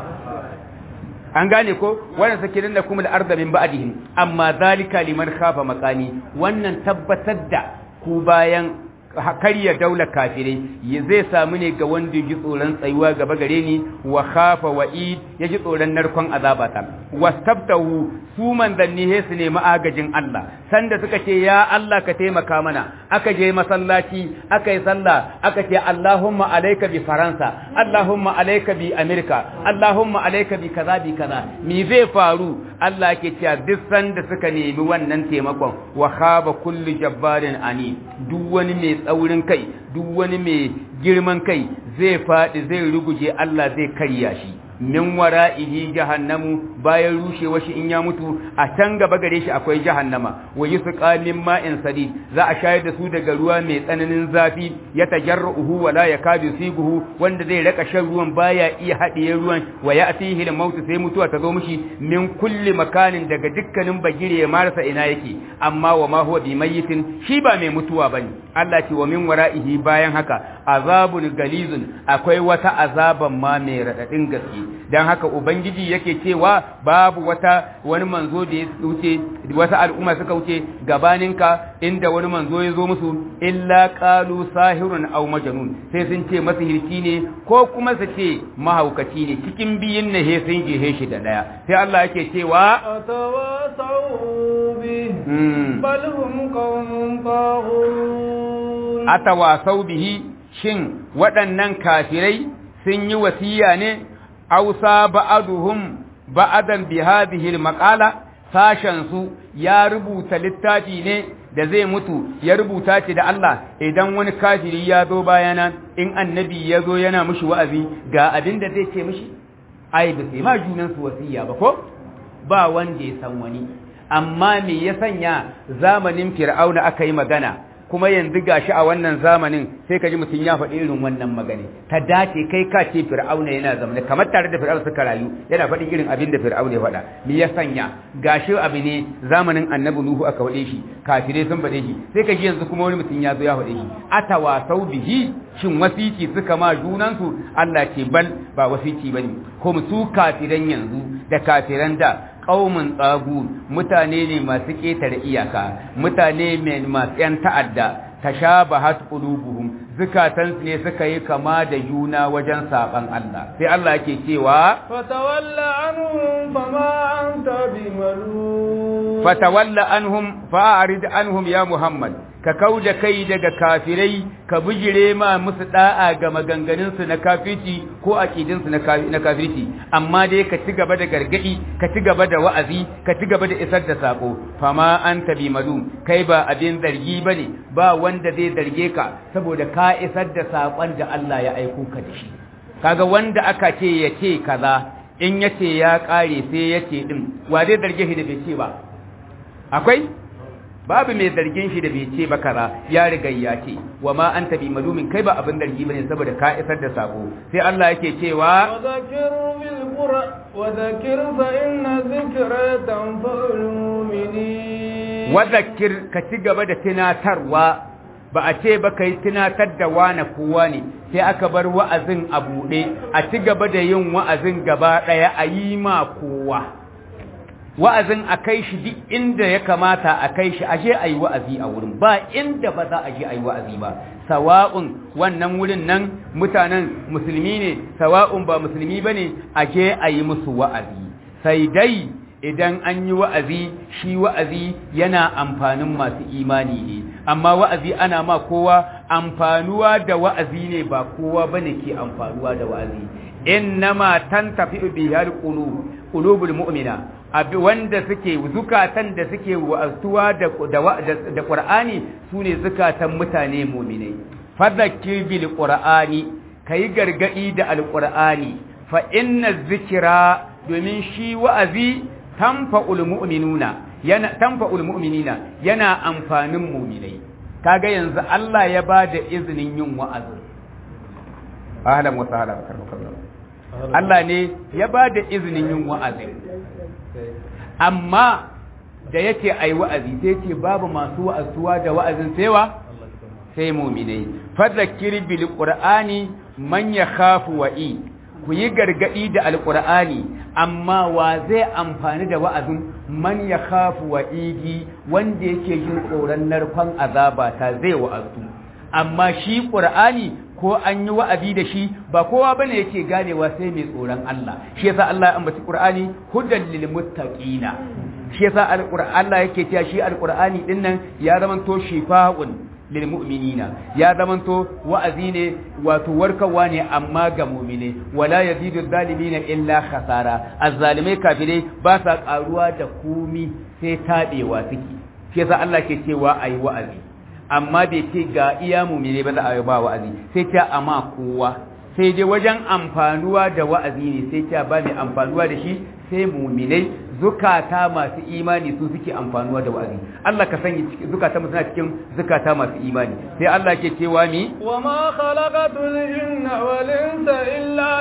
Speaker 3: an gane ko wannan sakirin da kuma da arzamin ba'dihim amma zalika liman khafa makani wannan tabbatar da ku bayan karya daular kafirai zai samu ne ga wanda ji tsoron tsayuwa gaba gare ni wa khafa wa'id ya ji tsoron narkon azabata wastabtahu su manzanni he su nemi agajin Allah sanda suka ce ya Allah ka taimaka mana aka je masallaci aka yi sallah aka ce Allahumma alayka bi Faransa Allahumma alayka bi Amerika Allahumma alayka bi kaza bi kaza me zai faru Allah ke cewa duk sanda suka nemi wannan taimakon wa khaba kullu jabbarin ani duk wani mai tsaurin kai duk wani mai girman kai zai faɗi zai ruguje Allah zai karya shi min wara'ihi jahannamu bayan rushewa shi in ya mutu a can gaba gare shi akwai jahannama wa yusqa min ma'in sadid za a shayar da su daga ruwa mai tsananin zafi ya tajarruhu wa la yakadu siguhu wanda zai raka shan ruwan baya iya haɗiye ruwan wa ya'tihi al-maut sai mutuwa ta zo mishi min kulli makanin daga dukkanin bagire ya marasa ina yake amma wa ma huwa bi mayyitin shi ba mai mutuwa bane Allah ce wa min wara'ihi bayan haka azabun galizun akwai wata azaban ma mai radadin gaske dan haka ubangiji yake cewa babu wata wani manzo da ya wuce wata al'umma suka wuce gabaninka inda wani manzo ya zo musu illa qalu sahirun aw majnun sai sun ce masihirci ne ko kuma su ce mahaukaci ne cikin biyin ne he sun je shi da daya sai Allah yake cewa
Speaker 2: atawasau bi bal hum qawmun taghun
Speaker 3: atawasau bihi shin waɗannan kafirai sun yi wasiya ne ausa ba'aduhum ba'adan bi hadhihi al-maqala sashen su ya rubuta littafi ne da zai mutu ya rubuta shi da Allah idan wani kafiri ya zo bayana in annabi ya zo yana mushi wa'azi ga abin da zai ce mushi ai ba sai ma junan su wasiya ba ko ba wanda ya san wani amma me ya sanya zamanin fir'auna aka yi magana kuma yanzu gashi a wannan zamanin sai ka ji mutum ya faɗi irin wannan magana ta dace kai ka ce fir'auna yana zamane kamar tare da fir'auna suka rayu yana faɗi irin abin da fir'auna ya faɗa me ya sanya gashi abu ne zamanin annabi nuhu aka faɗe shi kafirai sun faɗe shi sai ka ji yanzu kuma wani mutum ya zo ya faɗe shi atawasau bihi shin wasiki suka ma junansu Allah ce bal ba wasiki bane kuma su kafiran yanzu da kafiran da qaumun tsagu mutane ne masu ƙetare iyaka mutane ne masu yan ta'adda tashabahat qulubuhum zukatansu ne suka yi kama da juna wajen saban Allah sai Allah yake cewa
Speaker 2: fatawalla anhum fama anta bimalum
Speaker 3: fatawalla anhum fa'arid anhum ya Muhammad ka kauda kai daga kafirai ka bijire ma musu da'a ga maganganunsu na kafirci ko aqidinsu na kafirci amma dai ka ci gaba da gargadi ka ci gaba da wa'azi ka ci gaba da isar da sako fama anta bi malum kai ba abin zargi bane ba wanda zai zarge ka saboda ka isar da sakon da Allah ya aiko ka da shi kaga wanda aka ce ya ce kaza in yace ya kare sai yace din wa zai zarge shi da bai ce ba akwai babu mai zargin shi da bai ce ba kaza ya riga ya ce wa ma anta bi malumin kai ba abin zargi bane saboda ka isar da sako sai Allah yake cewa
Speaker 2: وذكر بالقرآن وذكر فإن ذكرى تنفع المؤمنين
Speaker 3: wadhakir ka ci gaba da tunatarwa ba a ce ba kai tunatar da wane kowa ne sai aka bar wa'azin a buɗe a ci gaba da yin wa'azin gaba ɗaya a yi ma kowa wa'azin a kai shi duk inda ya kamata a kai shi aje a yi wa'azi a wurin ba inda ba za a je a yi wa'azi ba sawa'un wannan wurin nan mutanen musulmi ne sawa'un ba musulmi ba ne aje a yi musu wa'azi sai dai idan an yi wa'azi shi wa'azi yana amfanin masu imani ne amma wa'azi ana ma kowa amfanuwa da wa'azi ne ba kowa bane ke amfanuwa da wa'azi innama tantafi bihal qulub qulubul mu'mina abi wanda suke zukatan da suke wa'azuwa da da da qur'ani sune zukatan mutane mu'minai fadhakkir bil qur'ani kai gargadi da alqur'ani fa inna zikra domin shi wa'azi tanfa'ul mu'minuna yana tanfa'ul mu'minina yana amfanin mu'minai kaga yanzu Allah ya bada izinin yin wa'azi ahlan wa sahlan karbakallahu Allah ne ya bada izinin yin wa'azi amma da yake ai wa'azi sai ce babu masu wa'azuwa da wa'azin saiwa sai mu'minai fadhakkir bil qur'ani man yakhafu wa'i ku yi gargadi da alqur'ani amma wa zai amfani da wa'azin man yakhafu wa'idi wanda yake jin tsoron narkon azaba ta zai wa'azu amma shi qur'ani ko an yi wa'azi da shi ba kowa bane yake ganewa sai mai tsoron Allah shi yasa Allah ya ambaci Qur'ani hudan lil muttaqina shi yasa Allah yake cewa shi alqur'ani din nan ya zamanto shifa'un lil mu'minina ya zamanto wa'azi ne wato warkarwa ne amma ga mu'mine wala yazidu zalimina illa khasara azzalimai kafirai ba sa karuwa da komi sai tabewa suke shi yasa Allah ke cewa ayi wa'azi amma bai ce ga iya mumine ba za a yi ba wa'azi sai ta amma kowa sai dai wajen amfanuwa da wa'azi ne sai ta ba mai amfanuwa da shi sai muminai zukata masu imani su suke amfanuwa da wa'azi Allah ka sanya zukata mu suna cikin zukata masu imani sai Allah ke cewa mi
Speaker 2: wa ma khalaqatul jinna wal insa illa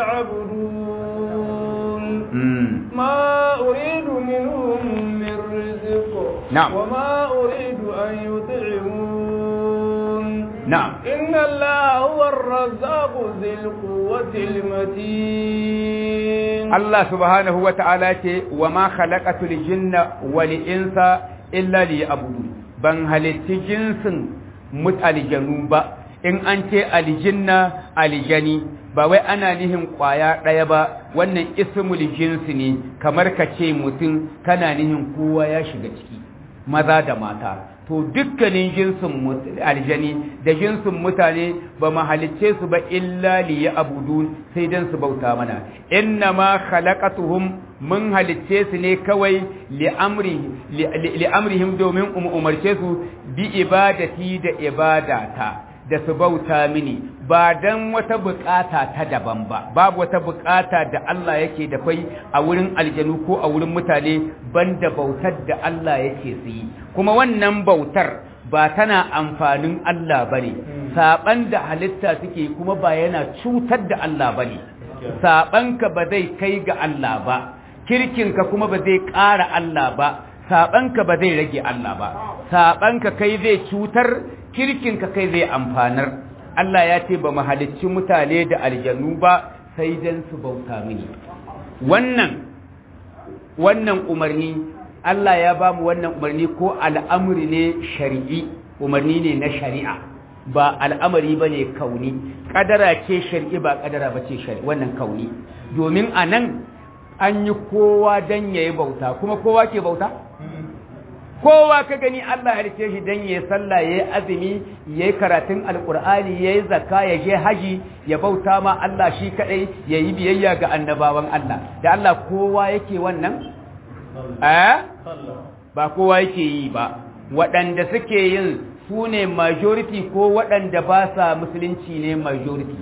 Speaker 2: liya'budun ma uridu minhum min rizq
Speaker 3: na'am
Speaker 2: wa ma uridu an yut'imun
Speaker 3: na'am
Speaker 2: inna allaha huwa ar-razzaqu dhil quwwati al-matin
Speaker 3: Allah subhanahu wa ta'ala ce wa ma khalaqatul jinna wal insa illa liya'budun ban halitti jinsin mutaljanu ba in an ce aljinna aljani ba wai ana nihin kwaya ɗaya ba wannan ismul jinsi ne kamar ka ce mutum kana nihin kowa ya shiga ciki maza da mata to dukkanin jinsin aljani da jinsin mutane ba mu halicce su ba illa li ya'budun sai dan su bauta mana inna ma khalaqatuhum mun halicce su ne kawai li amri li amrihim domin umarce su bi ibadati da ibadata da su bauta mini ba dan wata bukata ta daban ba babu wata bukata da Allah yake da kai a wurin aljanu ko a wurin mutane banda bautar da Allah yake su yi kuma wannan bautar ba tana amfanin Allah bane saban da halitta suke kuma ba yana cutar da Allah bane sabanka ba zai kai ga Allah ba kirkinka kuma ba zai ƙara Allah ba sabanka ba zai rage Allah ba sabanka kai zai cutar kirkinka kai zai amfanar Allah ya ce ba mu halicci mutane da aljanu ba sai dan su bauta mini wannan wannan umarni Allah ya ba mu wannan umarni ko al'amuri ne shari'i umarni ne na shari'a ba al'amari ba ne kauni ƙadara ce shari'i ba ƙadara ba ce shari'i wannan kauni domin a nan an yi kowa don ya yi bauta kuma kowa ke bauta? kowa ka gani Allah halice shi don ya yi sallah ya yi azumi ya yi karatun alkur'ani ya yi zakka ya je haji ya bauta ma Allah shi kaɗai ya yi biyayya ga annabawan Allah da Allah kowa yake wannan? eh? ba kowa yake yi ba waɗanda suke yin su ne majority ko waɗanda ba sa musulunci ne majority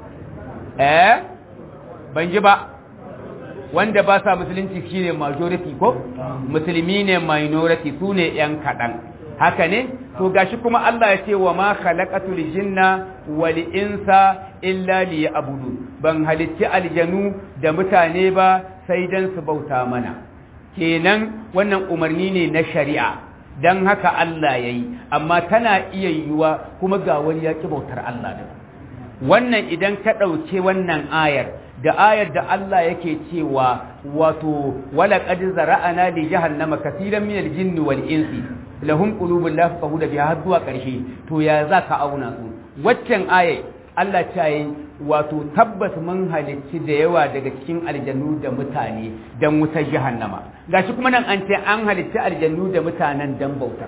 Speaker 3: eh? ban ji ba wanda ba sa musulunci shine majority ko musulmi ne minority su ne yan kaɗan haka ne to gashi kuma Allah ya ce wa ma khalaqatul jinna wal insa illa liya'budu ban halicci aljanu da mutane ba sai dan su bauta mana kenan wannan umarni ne na shari'a dan haka Allah yayi amma tana iya yiwuwa kuma ga wani ya ki bautar Allah da wannan idan ka ɗauke wannan ayar da ayar da Allah yake cewa wato wala qad zara'ana li jahannama kaseeran min al-jinni wal insi lahum qulubun la yafqahuna biha har zuwa ƙarshe to ya zaka auna su waccan ayar Allah ta yi wato tabbas mun halicci da yawa daga cikin aljannu da mutane dan wutar jahannama gashi kuma nan an ce an halicci aljannu da mutanen dan bautar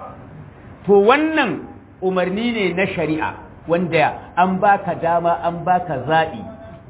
Speaker 3: to wannan umarni ne na shari'a wanda an baka dama an baka zaɓi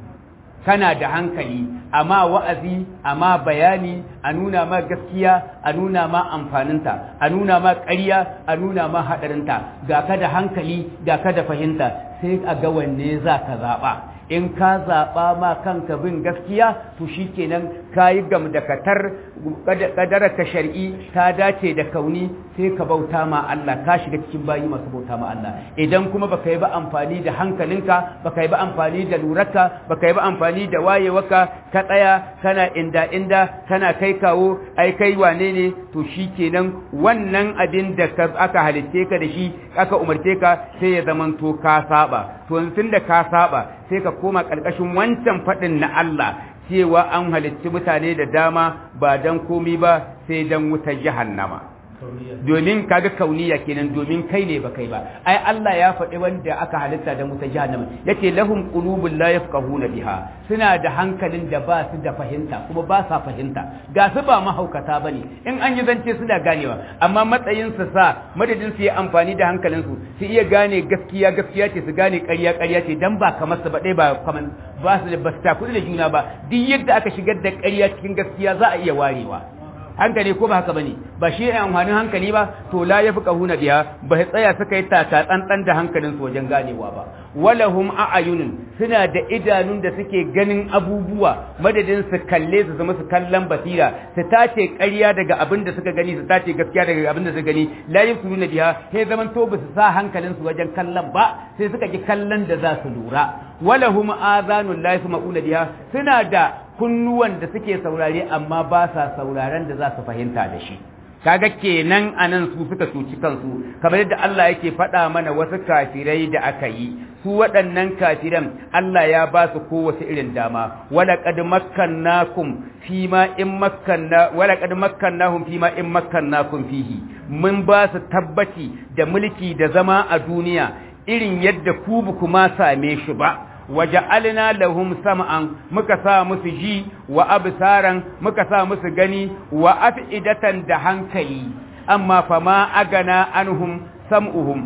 Speaker 3: kana da hankali amma wa'azi amma bayani a nuna ma gaskiya a nuna ma amfaninta a nuna ma ƙarya a nuna ma haɗarinta ga ka da hankali ga ka da fahimta sai a ga wanne za ka zaɓa in ka zaɓa ma kanka bin gaskiya to shi kenan ka yi gamdakatar ƙadararka shari'i ta dace da kauni sai ka bauta ma Allah ka shiga cikin bayi masu bauta ma Allah idan kuma baka yi ba amfani da hankalinka baka yi ba amfani da lurarka baka yi ba amfani da wayewarka ka tsaya kana inda inda kana kai kawo ai kai wane ne to shi kenan wannan abin da aka halitte ka da shi aka umarce ka sai ya zamanto ka saba to tun da ka saba sai ka koma ƙarƙashin wancan faɗin na Allah cewa an halitti mutane da dama ba don komi ba sai don wutar jahannama domin kaga kauniya kenan domin kai ne ba kai ba ai Allah ya faɗi wanda aka halitta da wutar jahannama yace lahum qulubun la yafqahuna biha suna da hankalin da ba su da fahimta kuma ba sa fahimta ga su ba mahaukata bane in an yi zance suna ganewa amma matsayin su sa madadin su yi amfani da hankalin su su iya gane gaskiya gaskiya ce su gane ƙarya ƙarya ce dan ba kamar su ba dai ba kamar ba su da ba su takudu da juna ba duk yadda aka shigar da ƙarya cikin gaskiya za a iya warewa hankali ko ba haka bane ba shi ne amfanin hankali ba to la yafqahuna biha ba sai tsaya suka yi taka tsantsan da hankalin su wajen ganewa ba walahum a'yunun suna da idanun da suke ganin abubuwa madadin su kalle su zama su kallon basira su tace ƙarya daga abin da suka gani su tace gaskiya daga abin da suka gani la yafqahuna biha sai zaman to ba su sa hankalin su wajen kallon ba sai suka ki kallon da za su lura walahum azanun la yasma'una biha suna da kunnuwan da suke saurare amma ba sa sauraren da za su fahimta da shi kaga kenan anan su suka cuci kansu kamar yadda Allah yake faɗa mana wasu kafirai da aka yi su waɗannan kafiran Allah ya ba su kowace irin dama wala qad makkannakum fima in makkanna wala qad makkannahum fima in makkannakum fihi mun ba su tabbaci da mulki da zama a duniya irin yadda ku ba kuma same shi ba waja'alna lahum sam'an muka sa musu ji wa absaran muka sa musu gani wa af'idatan da hankali amma fama agana anhum sam'uhum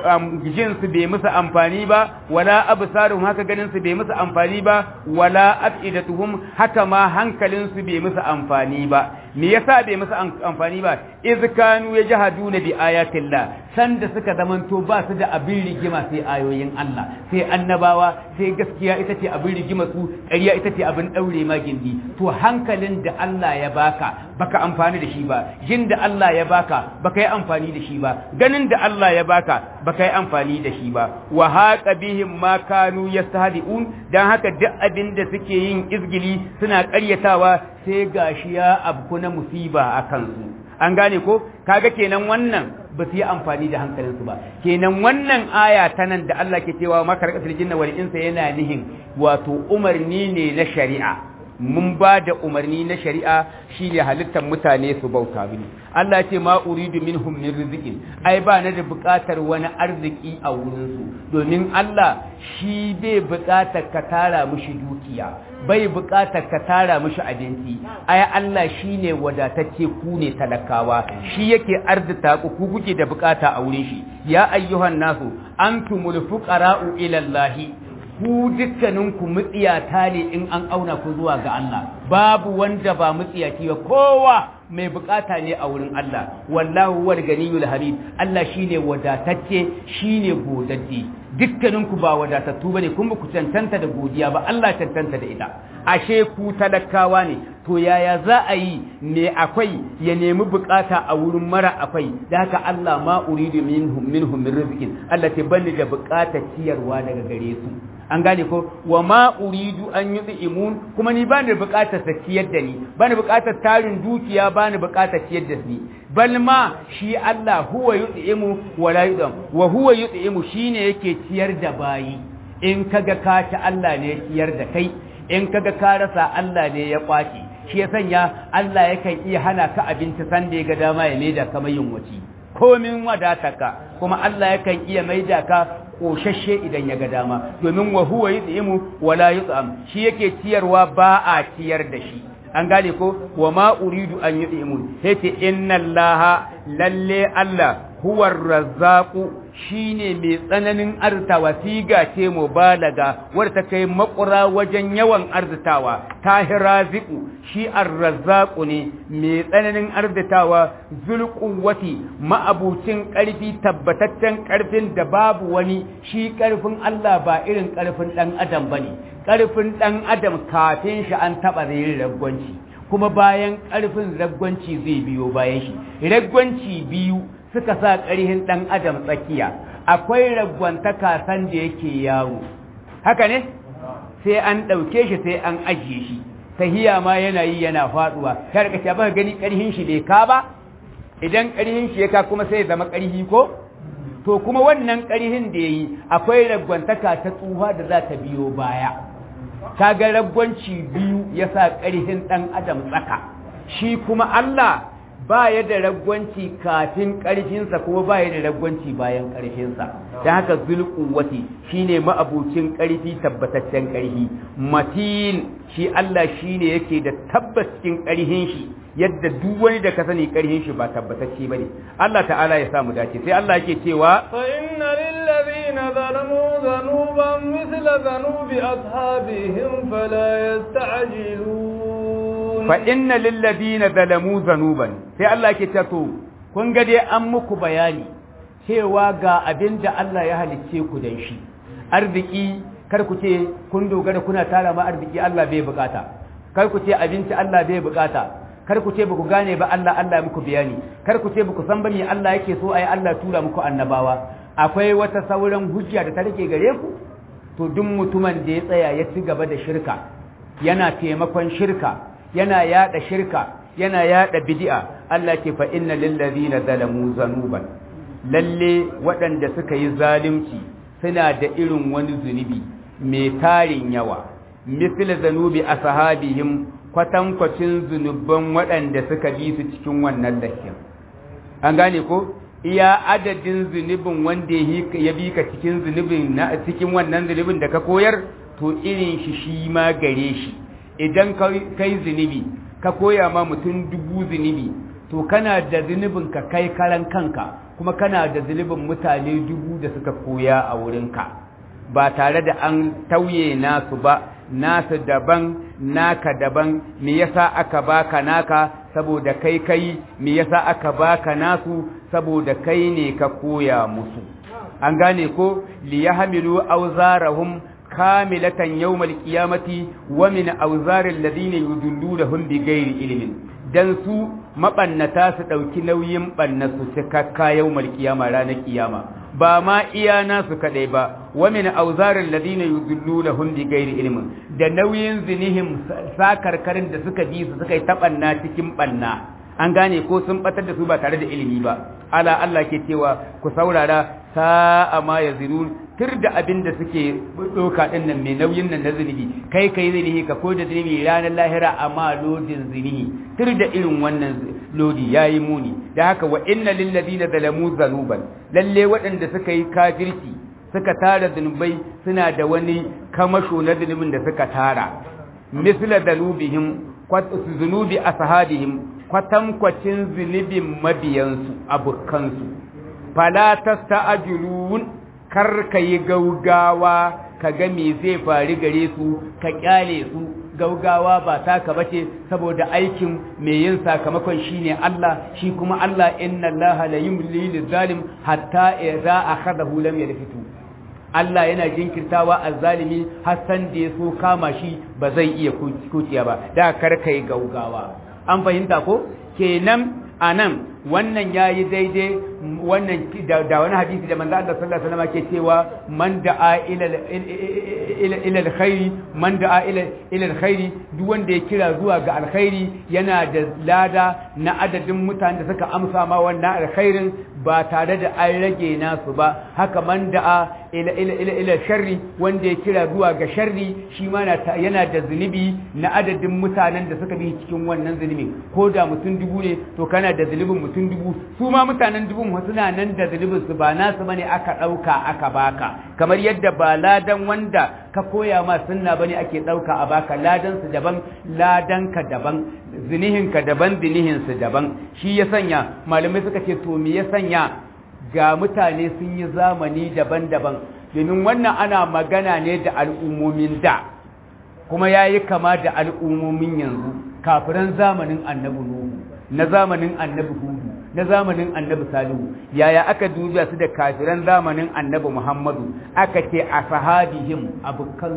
Speaker 3: jin su bai musu amfani ba wala absaruhum haka ganin su bai musu amfani ba wala af'idatuhum haka ma hankalin su bai musu amfani ba me yasa bai musu amfani ba iz kanu yajhaduna bi ayatillah sanda suka zamanto ba su da abin rigima sai ayoyin Allah sai annabawa sai gaskiya ita ce abin rigima su ƙarya ita ce abin ɗaure ma gindi to hankalin da Allah ya baka baka amfani da shi ba jin da Allah ya baka baka yi amfani da shi ba ganin da Allah ya baka baka yi amfani da shi ba wa haqa bihim ma kanu yastahdi'un dan haka duk abin da suke yin izgili suna ƙaryatawa sai gashi ya abku na musiba a kansu an gane ko kaga kenan wannan ba su yi amfani da hankalinsu ba kenan wannan aya ta nan da Allah ke cewa makarƙasar jinna wal insa yana nihin wato umarni ne na shari'a mun ba da umarni na shari'a shine halittar mutane su bauta mini Allah ce ma uridu minhum min rizqin ai ba na da buƙatar wani arziki a wurin su domin Allah shi bai buƙatar ka tara mishi dukiya bai buƙatar ka tara mishi abinci ai Allah shine wadatacce ku ne talakawa shi yake arzita ku ku kuke da buƙata a wurin shi ya ayyuhan nasu antumul fuqara'u ila Allah ku dukkaninku mutsiyata ne in an auna ku zuwa ga Allah babu wanda ba mutsiyaci ba kowa mai bukata ne a wurin Allah wallahu wal ganiyul hamid Allah shine wadatacce shine godadde dukkaninku ba wadatattu bane kun ba ku tantanta da godiya ba Allah tantanta da ita ashe ku talakawa ne to yaya za a yi ne akwai ya nemi bukata a wurin mara akwai da haka Allah ma uridu minhum minhum min rizqin Allah ta bani da bukatar ciyarwa daga gare su an gane ko wa ma uridu an yut'imun kuma ni ba ni bukatar sa ciyar da ni ba ni bukatar tarin dukiya ba ni bukatar ciyar da ni bal ma shi Allah huwa yut'imu wa la yudam wa huwa yut'imu shine yake ciyar da bayi in kaga ka ci Allah ne ya ciyar da kai in kaga ka rasa Allah ne ya kwace shi ya sanya Allah yakan iya hana ka abinci sanda ya ga dama ya maida ka mai yunwaci komin wadataka kuma Allah yakan iya maida ka koshashe idan ya ga dama domin wa huwa yut'imu wa la yut'am shi yake ciyarwa ba a ciyar da shi an gane ko wa ma uridu an yut'imun yace inna allaha lalle Allah huwa razzaqu shine mai tsananin arzitawa siga ce mubalaga wadda ta kai makura wajen yawan arzitawa tahiraziku shi arrazzaqu ne mai tsananin arzitawa zulquwati ma'abucin karfi tabbataccen karfin da babu wani shi karfin Allah ba irin karfin dan adam bane karfin dan adam kafin shi an taba zai ragwanci kuma bayan karfin ragwanci zai biyo bayan shi ragwanci biyu suka sa ƙarhin ɗan adam tsakiya akwai ragwantaka san da yake yawo haka ne sai an ɗauke shi sai an ajiye shi tahiya ma yana yi yana faɗuwa ya rika ce ba gani ƙarhin shi bai ka ba idan ƙarhin shi ya ka kuma sai zama ƙarhi ko to kuma wannan ƙarhin da ya yi akwai ragwantaka ta tsufa da za ta biyo baya kaga ragwanci biyu ya sa ƙarhin ɗan adam tsaka shi kuma Allah ba ya da ragwanci kafin ƙarfinsa kuma ba ya da ragwanci bayan ƙarfinsa da haka zulkuwati shine ma'abucin ƙarfi tabbataccen ƙarfi matin shi Allah shine yake da tabbacin ƙarfin shi yadda duk wani da ka sani ƙarfin shi ba tabbatacce bane Allah ta'ala ya samu dace sai Allah yake cewa
Speaker 2: fa inna lil ladina zalamu dhanuban mithla dhanubi ashabihim fala yasta'jilun
Speaker 3: fa inna lilladina zalamu zanuban sai Allah ke ce to kun ga dai an muku bayani cewa ga abin da Allah ya halicce ku dan shi arziki kar ku ce kun dogara kuna tara ma arziki Allah bai bukata kar ku ce abinci Allah bai bukata kar ku ce baku gane ba Allah Allah ya muku bayani kar ku ce baku san ba me Allah yake so ai Allah tura muku annabawa akwai wata sauran hujja da ta rike gare ku to duk mutumin da ya tsaya ya ci gaba da shirka yana taimakon shirka yana yada shirka yana yada bid'a Allah ke fa inna lil ladina zalamu zanuban lalle waɗanda suka yi zalunci suna da irin wani zunubi mai tarin yawa misal zanubi ashabihim kwatankwacin zunuban waɗanda suka bi su cikin wannan lakin an gane ko iya adadin zunubin wanda ya bi ka cikin zunubin na cikin wannan zunubin da ka koyar to irin shi shi ma gare shi idan kai zunubi ka koya ma mutum dubu zunubi to kana da zunubin ka kai karan kanka kuma kana da zunubin mutane dubu da suka koya a wurinka ba tare da an tauye nasu ba nasu daban naka daban me yasa aka baka naka saboda kai kai me yasa aka baka nasu saboda kai ne ka koya musu an gane ko li yahmilu awzarahum kamilatan yawmal qiyamati wa min awzaril ladina yudullunahum bighairi ilmin dan su mabannata su dauki nauyin bannasu cikakka yawmal qiyama ranar kiyama ba ma iya nasu kadai ba wa min awzaril ladina yudullunahum bighairi ilmin da nauyin zinihim sakarkarin da suka bi su suka yi tabanna cikin banna an gane ko sun batar da su ba tare da ilimi ba ala Allah ke cewa ku saurara sa'a ma yazirun tir da abin da suke doka din nan mai nauyin nan na zunubi kai kai zunubi ka ko da zunubi ranar lahira amma lodin zunubi tir da irin wannan lodi yayi muni da haka wa inna lil ladina zalamu zanuban lalle waɗanda suka yi kafirci suka tara zunubai suna da wani kamasho na zunubin da suka tara misla zanubihim zunubi ashabihim kwatankwacin zunubin mabiyansu abokansu fala tasta'jilun kar ka yi gaugawa ka ga me zai faru gare su ka kyale su gaugawa ba taka bace saboda aikin mai yin sakamakon shine Allah shi kuma Allah inna Allah la yumli lizalim hatta idza akhadahu lam yalfitu Allah yana jinkirtawa azzalimi har san da ya so kama shi ba zai iya kuciya ba da kar kai gaugawa an fahimta ko kenan anan wannan yayi daidai wannan da wani hadisi da manzo Allah sallallahu alaihi wasallam ke cewa man da'a ila ila ila alkhairi man da'a ila ila alkhairi duk wanda ya kira zuwa ga alkhairi yana da lada na adadin mutanen da suka amsa ma wannan alkhairin ba tare da an rage nasu ba haka man da'a ila ila ila ila sharri wanda ya kira zuwa ga sharri shi ma yana da zunubi na adadin mutanen da suka bi cikin wannan zunubin ko da mutum dubu ne to kana da zunubin mutum dubu su ma mutanen dubun suna nan da zunubin su ba nasu bane aka dauka aka baka kamar yadda ba ladan wanda ka koya ma sunna bane ake dauka a baka ladan su daban ladan ka daban zinihin ka daban zinihin su daban shi ya sanya malamai suka ce to me ya sanya ga mutane sun yi zamani daban-daban domin wannan ana magana ne da al'ummomin da kuma ya yi kama da al'ummomin yanzu kafiran zamanin annabi nuhu na zamanin annabi hudu na zamanin annabi salihu yaya aka dubiya su da kafiran zamanin annabi muhammadu aka ce a sahabihim abukan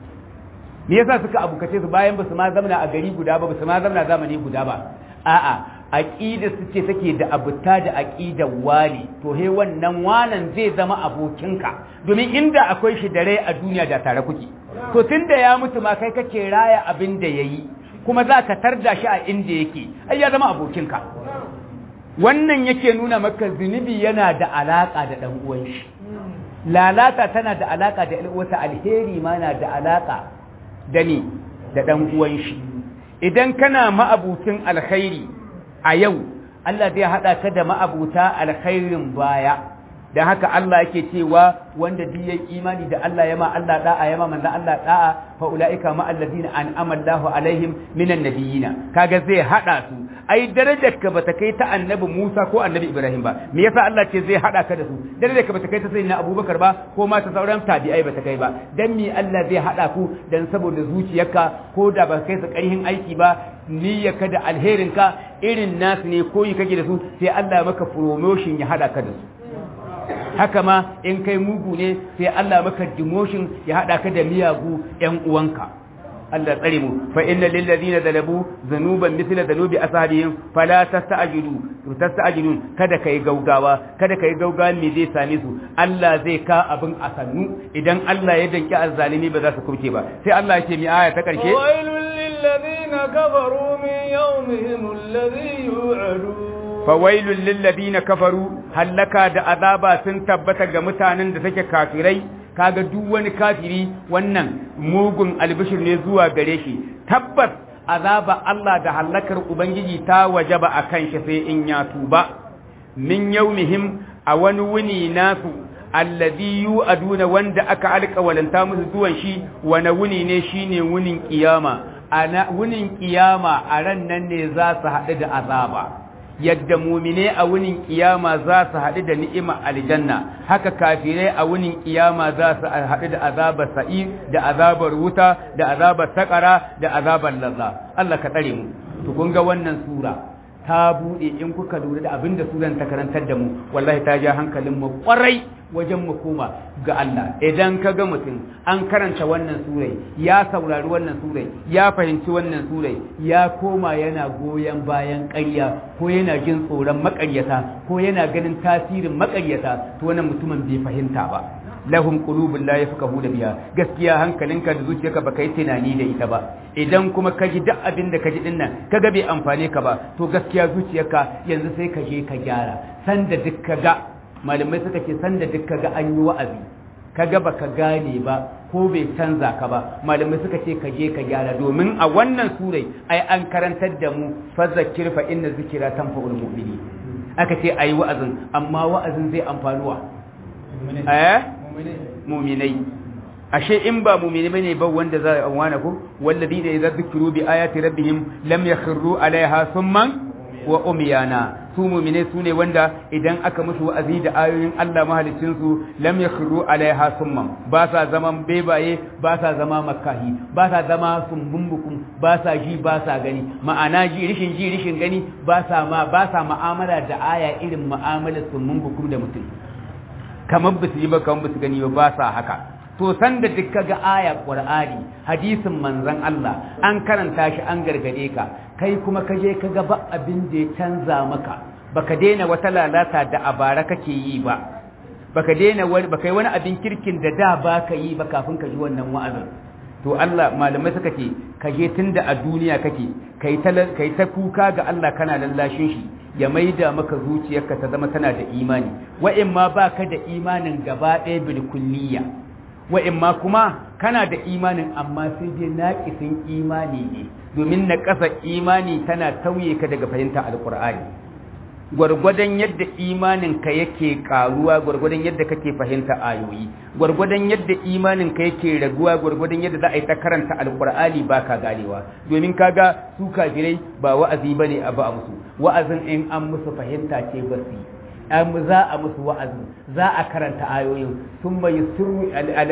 Speaker 3: me yasa suka abukace su bayan ba su ma zamana a gari guda ba ba su ma zamana zamani guda ba a'a aqida su ce take da abuta da aqidar wali to he wannan wanan zai zama abokinka domin inda akwai shi da rai a duniya da tare kuke to tunda ya mutu ma kai kake raya abin da yayi kuma za ka tarda shi a inda yake ai ya zama abokinka wannan yake nuna maka zunubi yana da alaka da dan uwan shi lalata tana da alaka da wata alheri ma na da alaka da ni da dan uwan shi idan kana ma'abucin alkhairi a yau Allah zai haɗa ka da ma'abuta alkhairin baya da haka Allah yake cewa wanda duk yayi imani da Allah yama Allah da'a yama manzo Allah da'a fa ulaika ma alladhina an'ama Allahu alaihim minan nabiyina kaga zai hada su ai darajar ka bata kai ta annabi Musa ko annabi Ibrahim ba me yasa Allah ce zai hada ka da su darajar ka bata kai ta sayyidina Abubakar ba ko ma ta sauran tabi'ai bata kai ba dan me Allah zai hada ku dan saboda zuciyarka ko da ba kai su ƙarhin aiki ba niyyarka da alherinka irin nasu ne koyi kake da su sai Allah maka promotion ya hada ka da su haka ma in kai mugu ne sai Allah maka demotion ya hada ka da miyagu ƴan uwanka Allah tsare mu fa inna lil ladina zalabu zanuban mithla zanubi ashabihim fala tasta'jilu tasta'jilun kada kai gaugawa kada kai gaugawa me zai same su Allah zai ka abin a sannu idan Allah ya danki azzalimi ba za su kubce ba sai Allah ya ce mi aya ta karshe
Speaker 2: wailul lil ladina kafaru min yawmihim alladhi yu'adun
Speaker 3: fawailun lillazina kafaru hallaka da azaba sun tabbata ga mutanen da take kafirai kaga duk wani kafiri wannan mugun albishir ne zuwa gare shi tabbas azaba Allah da hallakar ubangiji ta wajaba akan shi sai in ya tuba min yaumihim a wani wuni nasu alladhi yu'aduna wanda aka alƙawalanta musu zuwan shi wani wuni ne shine wunin kiyama ana wunin kiyama a ran nan ne za su haɗu da azaba yadda mumine a wunin kiyama za su haɗu da ni'ima aljanna haka kafirai a wunin kiyama za su haɗu da azabar sa'i da azabar wuta da azabar sakara da azabar lazza Allah ka tsare mu to kun ga wannan sura ta bude in kuka lura da abin da suran ta karantar da mu wallahi ta ja hankalin mu kwarai wajen mu koma ga Allah idan ka ga mutum an karanta wannan surai ya saurari wannan surai ya fahimci wannan surai ya koma yana goyon bayan ƙarya ko yana jin tsoron maƙaryata ko yana ganin tasirin maƙaryata to wannan mutumin bai fahimta ba lahum qulubun la yafqahuna biha gaskiya hankalinka da zuciyarka baka yi tunani da ita ba idan kuma ka ji duk abin da ka ji dinnan kaga bai amfane ka ba to gaskiya zuciyarka yanzu sai ka je ka gyara sanda duk ka ga malamai suka ce sanda duk ka ga an yi wa'azi kaga baka gane ba ko bai canza ka ba malamai suka ce ka je ka gyara domin a wannan surai ai an karantar da mu fazakir fa inna zikira tanfa'ul mu'minin aka ce ayi wa'azin amma wa'azin zai amfanuwa eh muminai ashe in ba mumini bane ba wanda za a wana ko walladina idza dhukru bi ayati rabbihim lam yakhru alaiha summan wa umyana su mumine su ne wanda idan aka musu wa'azi da ayoyin Allah mahalicin su lam yakhru alaiha summan ba sa zaman bebaye ba sa zama makahi ba sa zama sumbumbukum ba sa ji ba sa gani ma'ana ji rishin ji rishin gani ba sa ma ba sa mu'amala da aya irin mu'amalar sumbumbukum da mutum kamar ba su yi ba kamar ba su gani ba ba sa haka to san da duk kaga aya qur'ani hadisin manzon Allah an karanta shi an gargade ka kai kuma ka je kaga ba abin da ya canza maka baka daina wata lalata da abara kake yi ba baka daina wani baka yi wani abin kirkin da da baka yi ba kafin ka ji wannan wa'azin to Allah malamai suka ce ka je tunda a duniya kake kai ta kai ta kuka ga Allah kana lallashin shi ya maida maka zuciyarka ta zama tana da imani wa'in ma baka da imanin gaba ɗaya bil kulliya wa'in ma kuma kana da imanin amma sai dai naƙisin imani ne domin na ƙasa imani tana tauye ka daga fahimta alƙur'ani gwargwadon yadda imaninka yake ƙaruwa gwargwadon yadda kake fahimta ayoyi gwargwadon yadda imaninka yake raguwa gwargwadon yadda za a yi ta karanta alƙur'ani ba ka ganewa domin kaga su kafirai ba wa'azi ba ne abu a musu wa'azin in an musu fahimta ce ba su yi za a musu wa'azi za a karanta ayoyin sun bai suru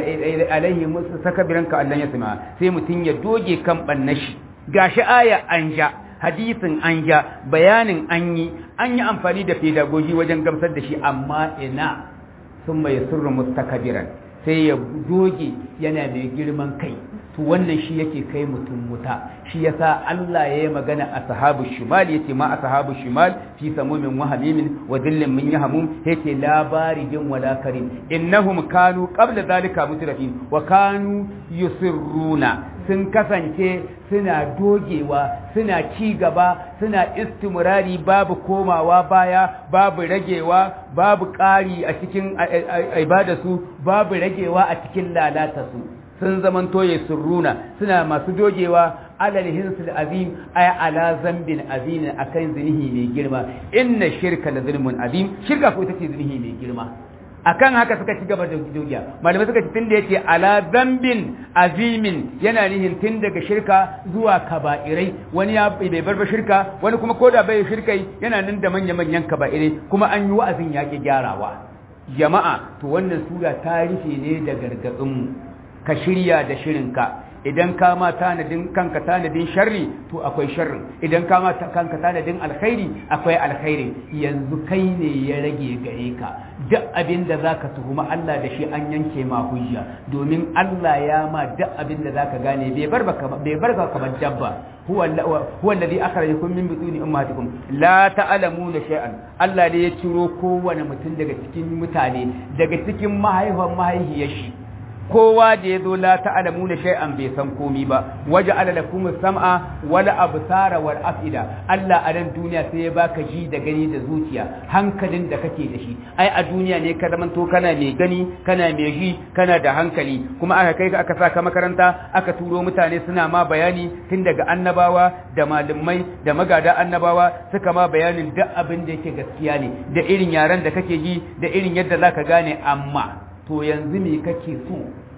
Speaker 3: alaihi musu saka biranka Allah ya sama sai mutum ya doge kan bannashi gashi aya an ja hadisin an ja bayanin an yi an yi amfani da pedagogi wajen gamsar da shi amma ina sun bai suru mustakabiran sai ya doge yana mai girman kai to wannan shi yake kai mutum wuta shi yasa Allah ya yi magana a sahabu shimal yace ma a sahabu shimal fi samumin wa hamimin wa dillin min yahmum yace labari jin wala karim innahum kanu qabla zalika mutrafin wa kanu yusirruna sun kasance suna dogewa suna ci gaba suna istimrari babu komawa baya babu ragewa babu ƙari a cikin ibadarsu babu ragewa a cikin lalata su sun zaman toye surruna suna masu dogewa alal hinsul azim ay ala zambin azim akan zinihi mai girma inna shirka la zulmun azim shirka ko ita ce zinihi mai girma akan haka suka ci gaba da dogiya malamai suka ce tun da yace ala zambin azimin yana nihin tun daga shirka zuwa kaba'irai wani ya bai bar ba shirka wani kuma koda bai shirkai yana nan da manya manyan kaba'irai kuma an yi wa'azin yaƙi gyarawa jama'a to wannan sura ta rufe ne da gargaɗin mu ka shirya da shirinka idan ka ma tanadin kanka tanadin sharri to akwai sharrin idan ka ma kanka tanadin alkhairi akwai alkhairi yanzu kai ne ya rage gare ka duk abin da zaka tuhuma Allah da shi an yanke ma hujja domin Allah ya ma duk abin da zaka gane bai bar baka bai bar ka kamar dabba huwa huwa alladhi akhrajakum min butuni ummatikum la ta'lamuna shay'an Allah ne ya ciro kowane mutum daga cikin mutane daga cikin mahaifan mahaifiyar shi kowa da ya zo la ta'lamu na shay'an bai san komi ba waje ala lakum sam'a wala absara wal afida Allah a nan duniya sai ya baka ji da gani da zuciya hankalin da kake da shi ai a duniya ne ka zaman to kana mai gani kana mai ji kana da hankali kuma aka kai ka aka saka makaranta aka turo mutane suna ma bayani tun daga annabawa da malamai da magada annabawa suka ma bayanin duk abin da yake gaskiya ne da irin yaran da kake ji da irin yadda zaka gane amma to yanzu me kake so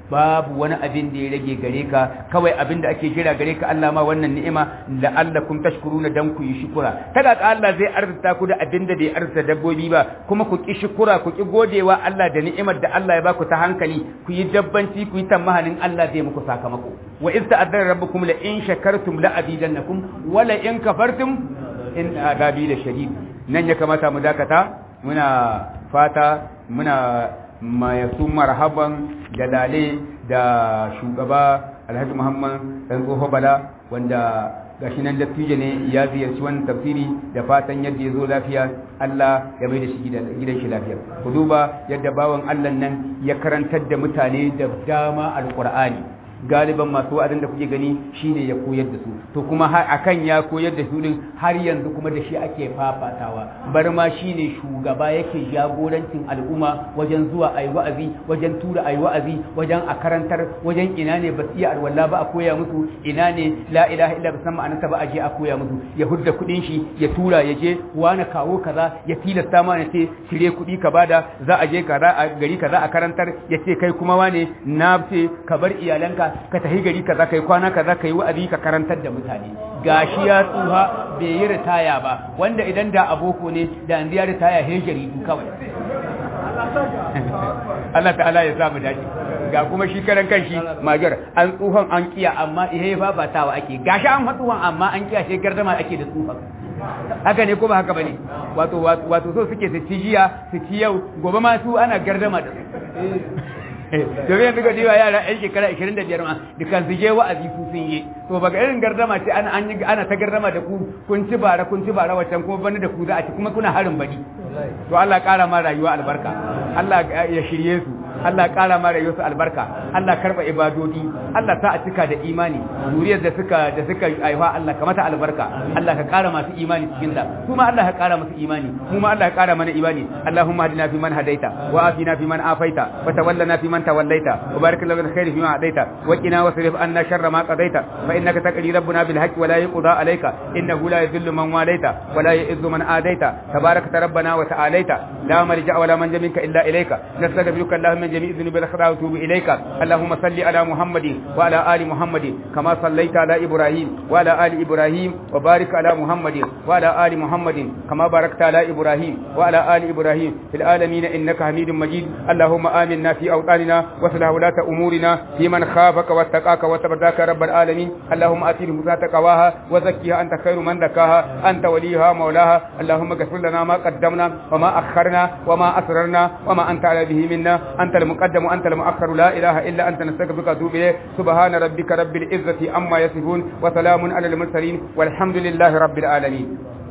Speaker 3: babu wani abin da ya rage gare ka kawai abin da ake jira gare ka Allah ma wannan ni'ima la'allakum tashkuruna dan ku yi shukura kaga ka Allah zai arzuta ku da abin da bai arzuta dabbobi ba kuma ku ki shukura ku ki godewa Allah da ni'imar da Allah ya baku ta hankali ku yi dabbanci ku yi tamahanin Allah zai muku sakamako wa iz ta'addara rabbukum la in shakartum la azidannakum wa la in kafartum in adabi la shadid nan ya kamata mu dakata muna fata muna mayasu marhaban da lale da shugaba alhaji muhammad dan tsoho bala wanda gashi nan dattijo ne ya ziyarci wannan tafsiri da fatan yadda ya zo lafiya Allah ya mai da shi gidan shi lafiya ku duba yadda bawan Allah nan ya karantar da mutane da dama alqur'ani galiban masu wa'azin da kuke gani shine ya koyar da su to kuma har akan ya koyar da su din har yanzu kuma da shi ake fafatawa bar ma shine shugaba yake jagorancin al'umma wajen zuwa ayi wa'azi wajen tura ayi wa'azi wajen a karantar wajen ina ne ba iya alwala ba a koya musu ina ne la ilaha illa bisan ma'anarsa ba a je a koya musu ya hudda kudin shi ya tura ya je wani kawo kaza ya tilasta ma ne ce cire kudi ka bada za a je kaza a gari kaza a karantar ya ce kai kuma wane na ce ka bar iyalanka ka tafi gari kaza kai kwana kaza kai wa'azi ka karantar da mutane gashi ya tsuha bai yi ritaya ba wanda idan da aboko ne da an ya ritaya he jaridu kawai Allah ta'ala ya samu dace ga kuma shi karan kanshi magar an tsuhon an kiya amma ihe ba ba tawa ake gashi an hatsuwan amma an kiya shi gardama ake da tsuhon haka ne ko ba haka bane wato wato so suke su ci jiya su ci yau gobe ma su ana gardama da su domin yanzu ga diwa yara yan shekara 25 ma dukan su je wa'azi su sun yi to baka irin gardama ce ana an yi ana ta gardama da ku kun ci bara kun ci bara wancan kuma bani da ku za a ci kuma kuna harin bani to Allah ƙara ma rayuwa albarka Allah ya shirye su Allah ƙara ma rayuwarsu albarka Allah karba ibadodi Allah sa a cika da imani zuriyar da suka da suka aiwa Allah ka mata albarka Allah ka ƙara masu imani cikin da kuma Allah ka ƙara masu imani kuma Allah ka ƙara mana imani Allahumma hadina fi man hadaita wa afina fi man afaita wa tawallana fi man tawallaita wa barik lana bil khairi fi ma hadaita wa qina wasrif anna sharra ma qadaita fa innaka taqdi rabbuna bil haqqi wa la yuqda alayka innahu la yadhillu man walaita wa la yu'izzu man adaita tabarakta rabbana wa ta'alaita la malja wa la manja minka illa ilayka nastaghfiruka allahumma جميع الذنوب والخطايا وتوب إليك اللهم صل على محمد وعلى آل محمد كما صليت على إبراهيم وعلى آل إبراهيم وبارك على محمد وعلى آل محمد كما باركت على إبراهيم وعلى آل إبراهيم في العالمين إنك حميد مجيد اللهم آمنا في أوطاننا وصلح ولاة أمورنا في من خافك واتقاك وتبداك رب العالمين اللهم آتي نفوسها تقواها وزكيها أنت خير من زكاها أنت وليها مولاها اللهم اغفر لنا ما قدمنا وما أخرنا وما أسررنا وما أنت على به منا أنت المقدم وأنت المؤخر لا إله إلا أنت نستغفرك وأتوب إليك سبحان ربك رب العزة عما يصفون وسلام على المرسلين والحمد لله رب العالمين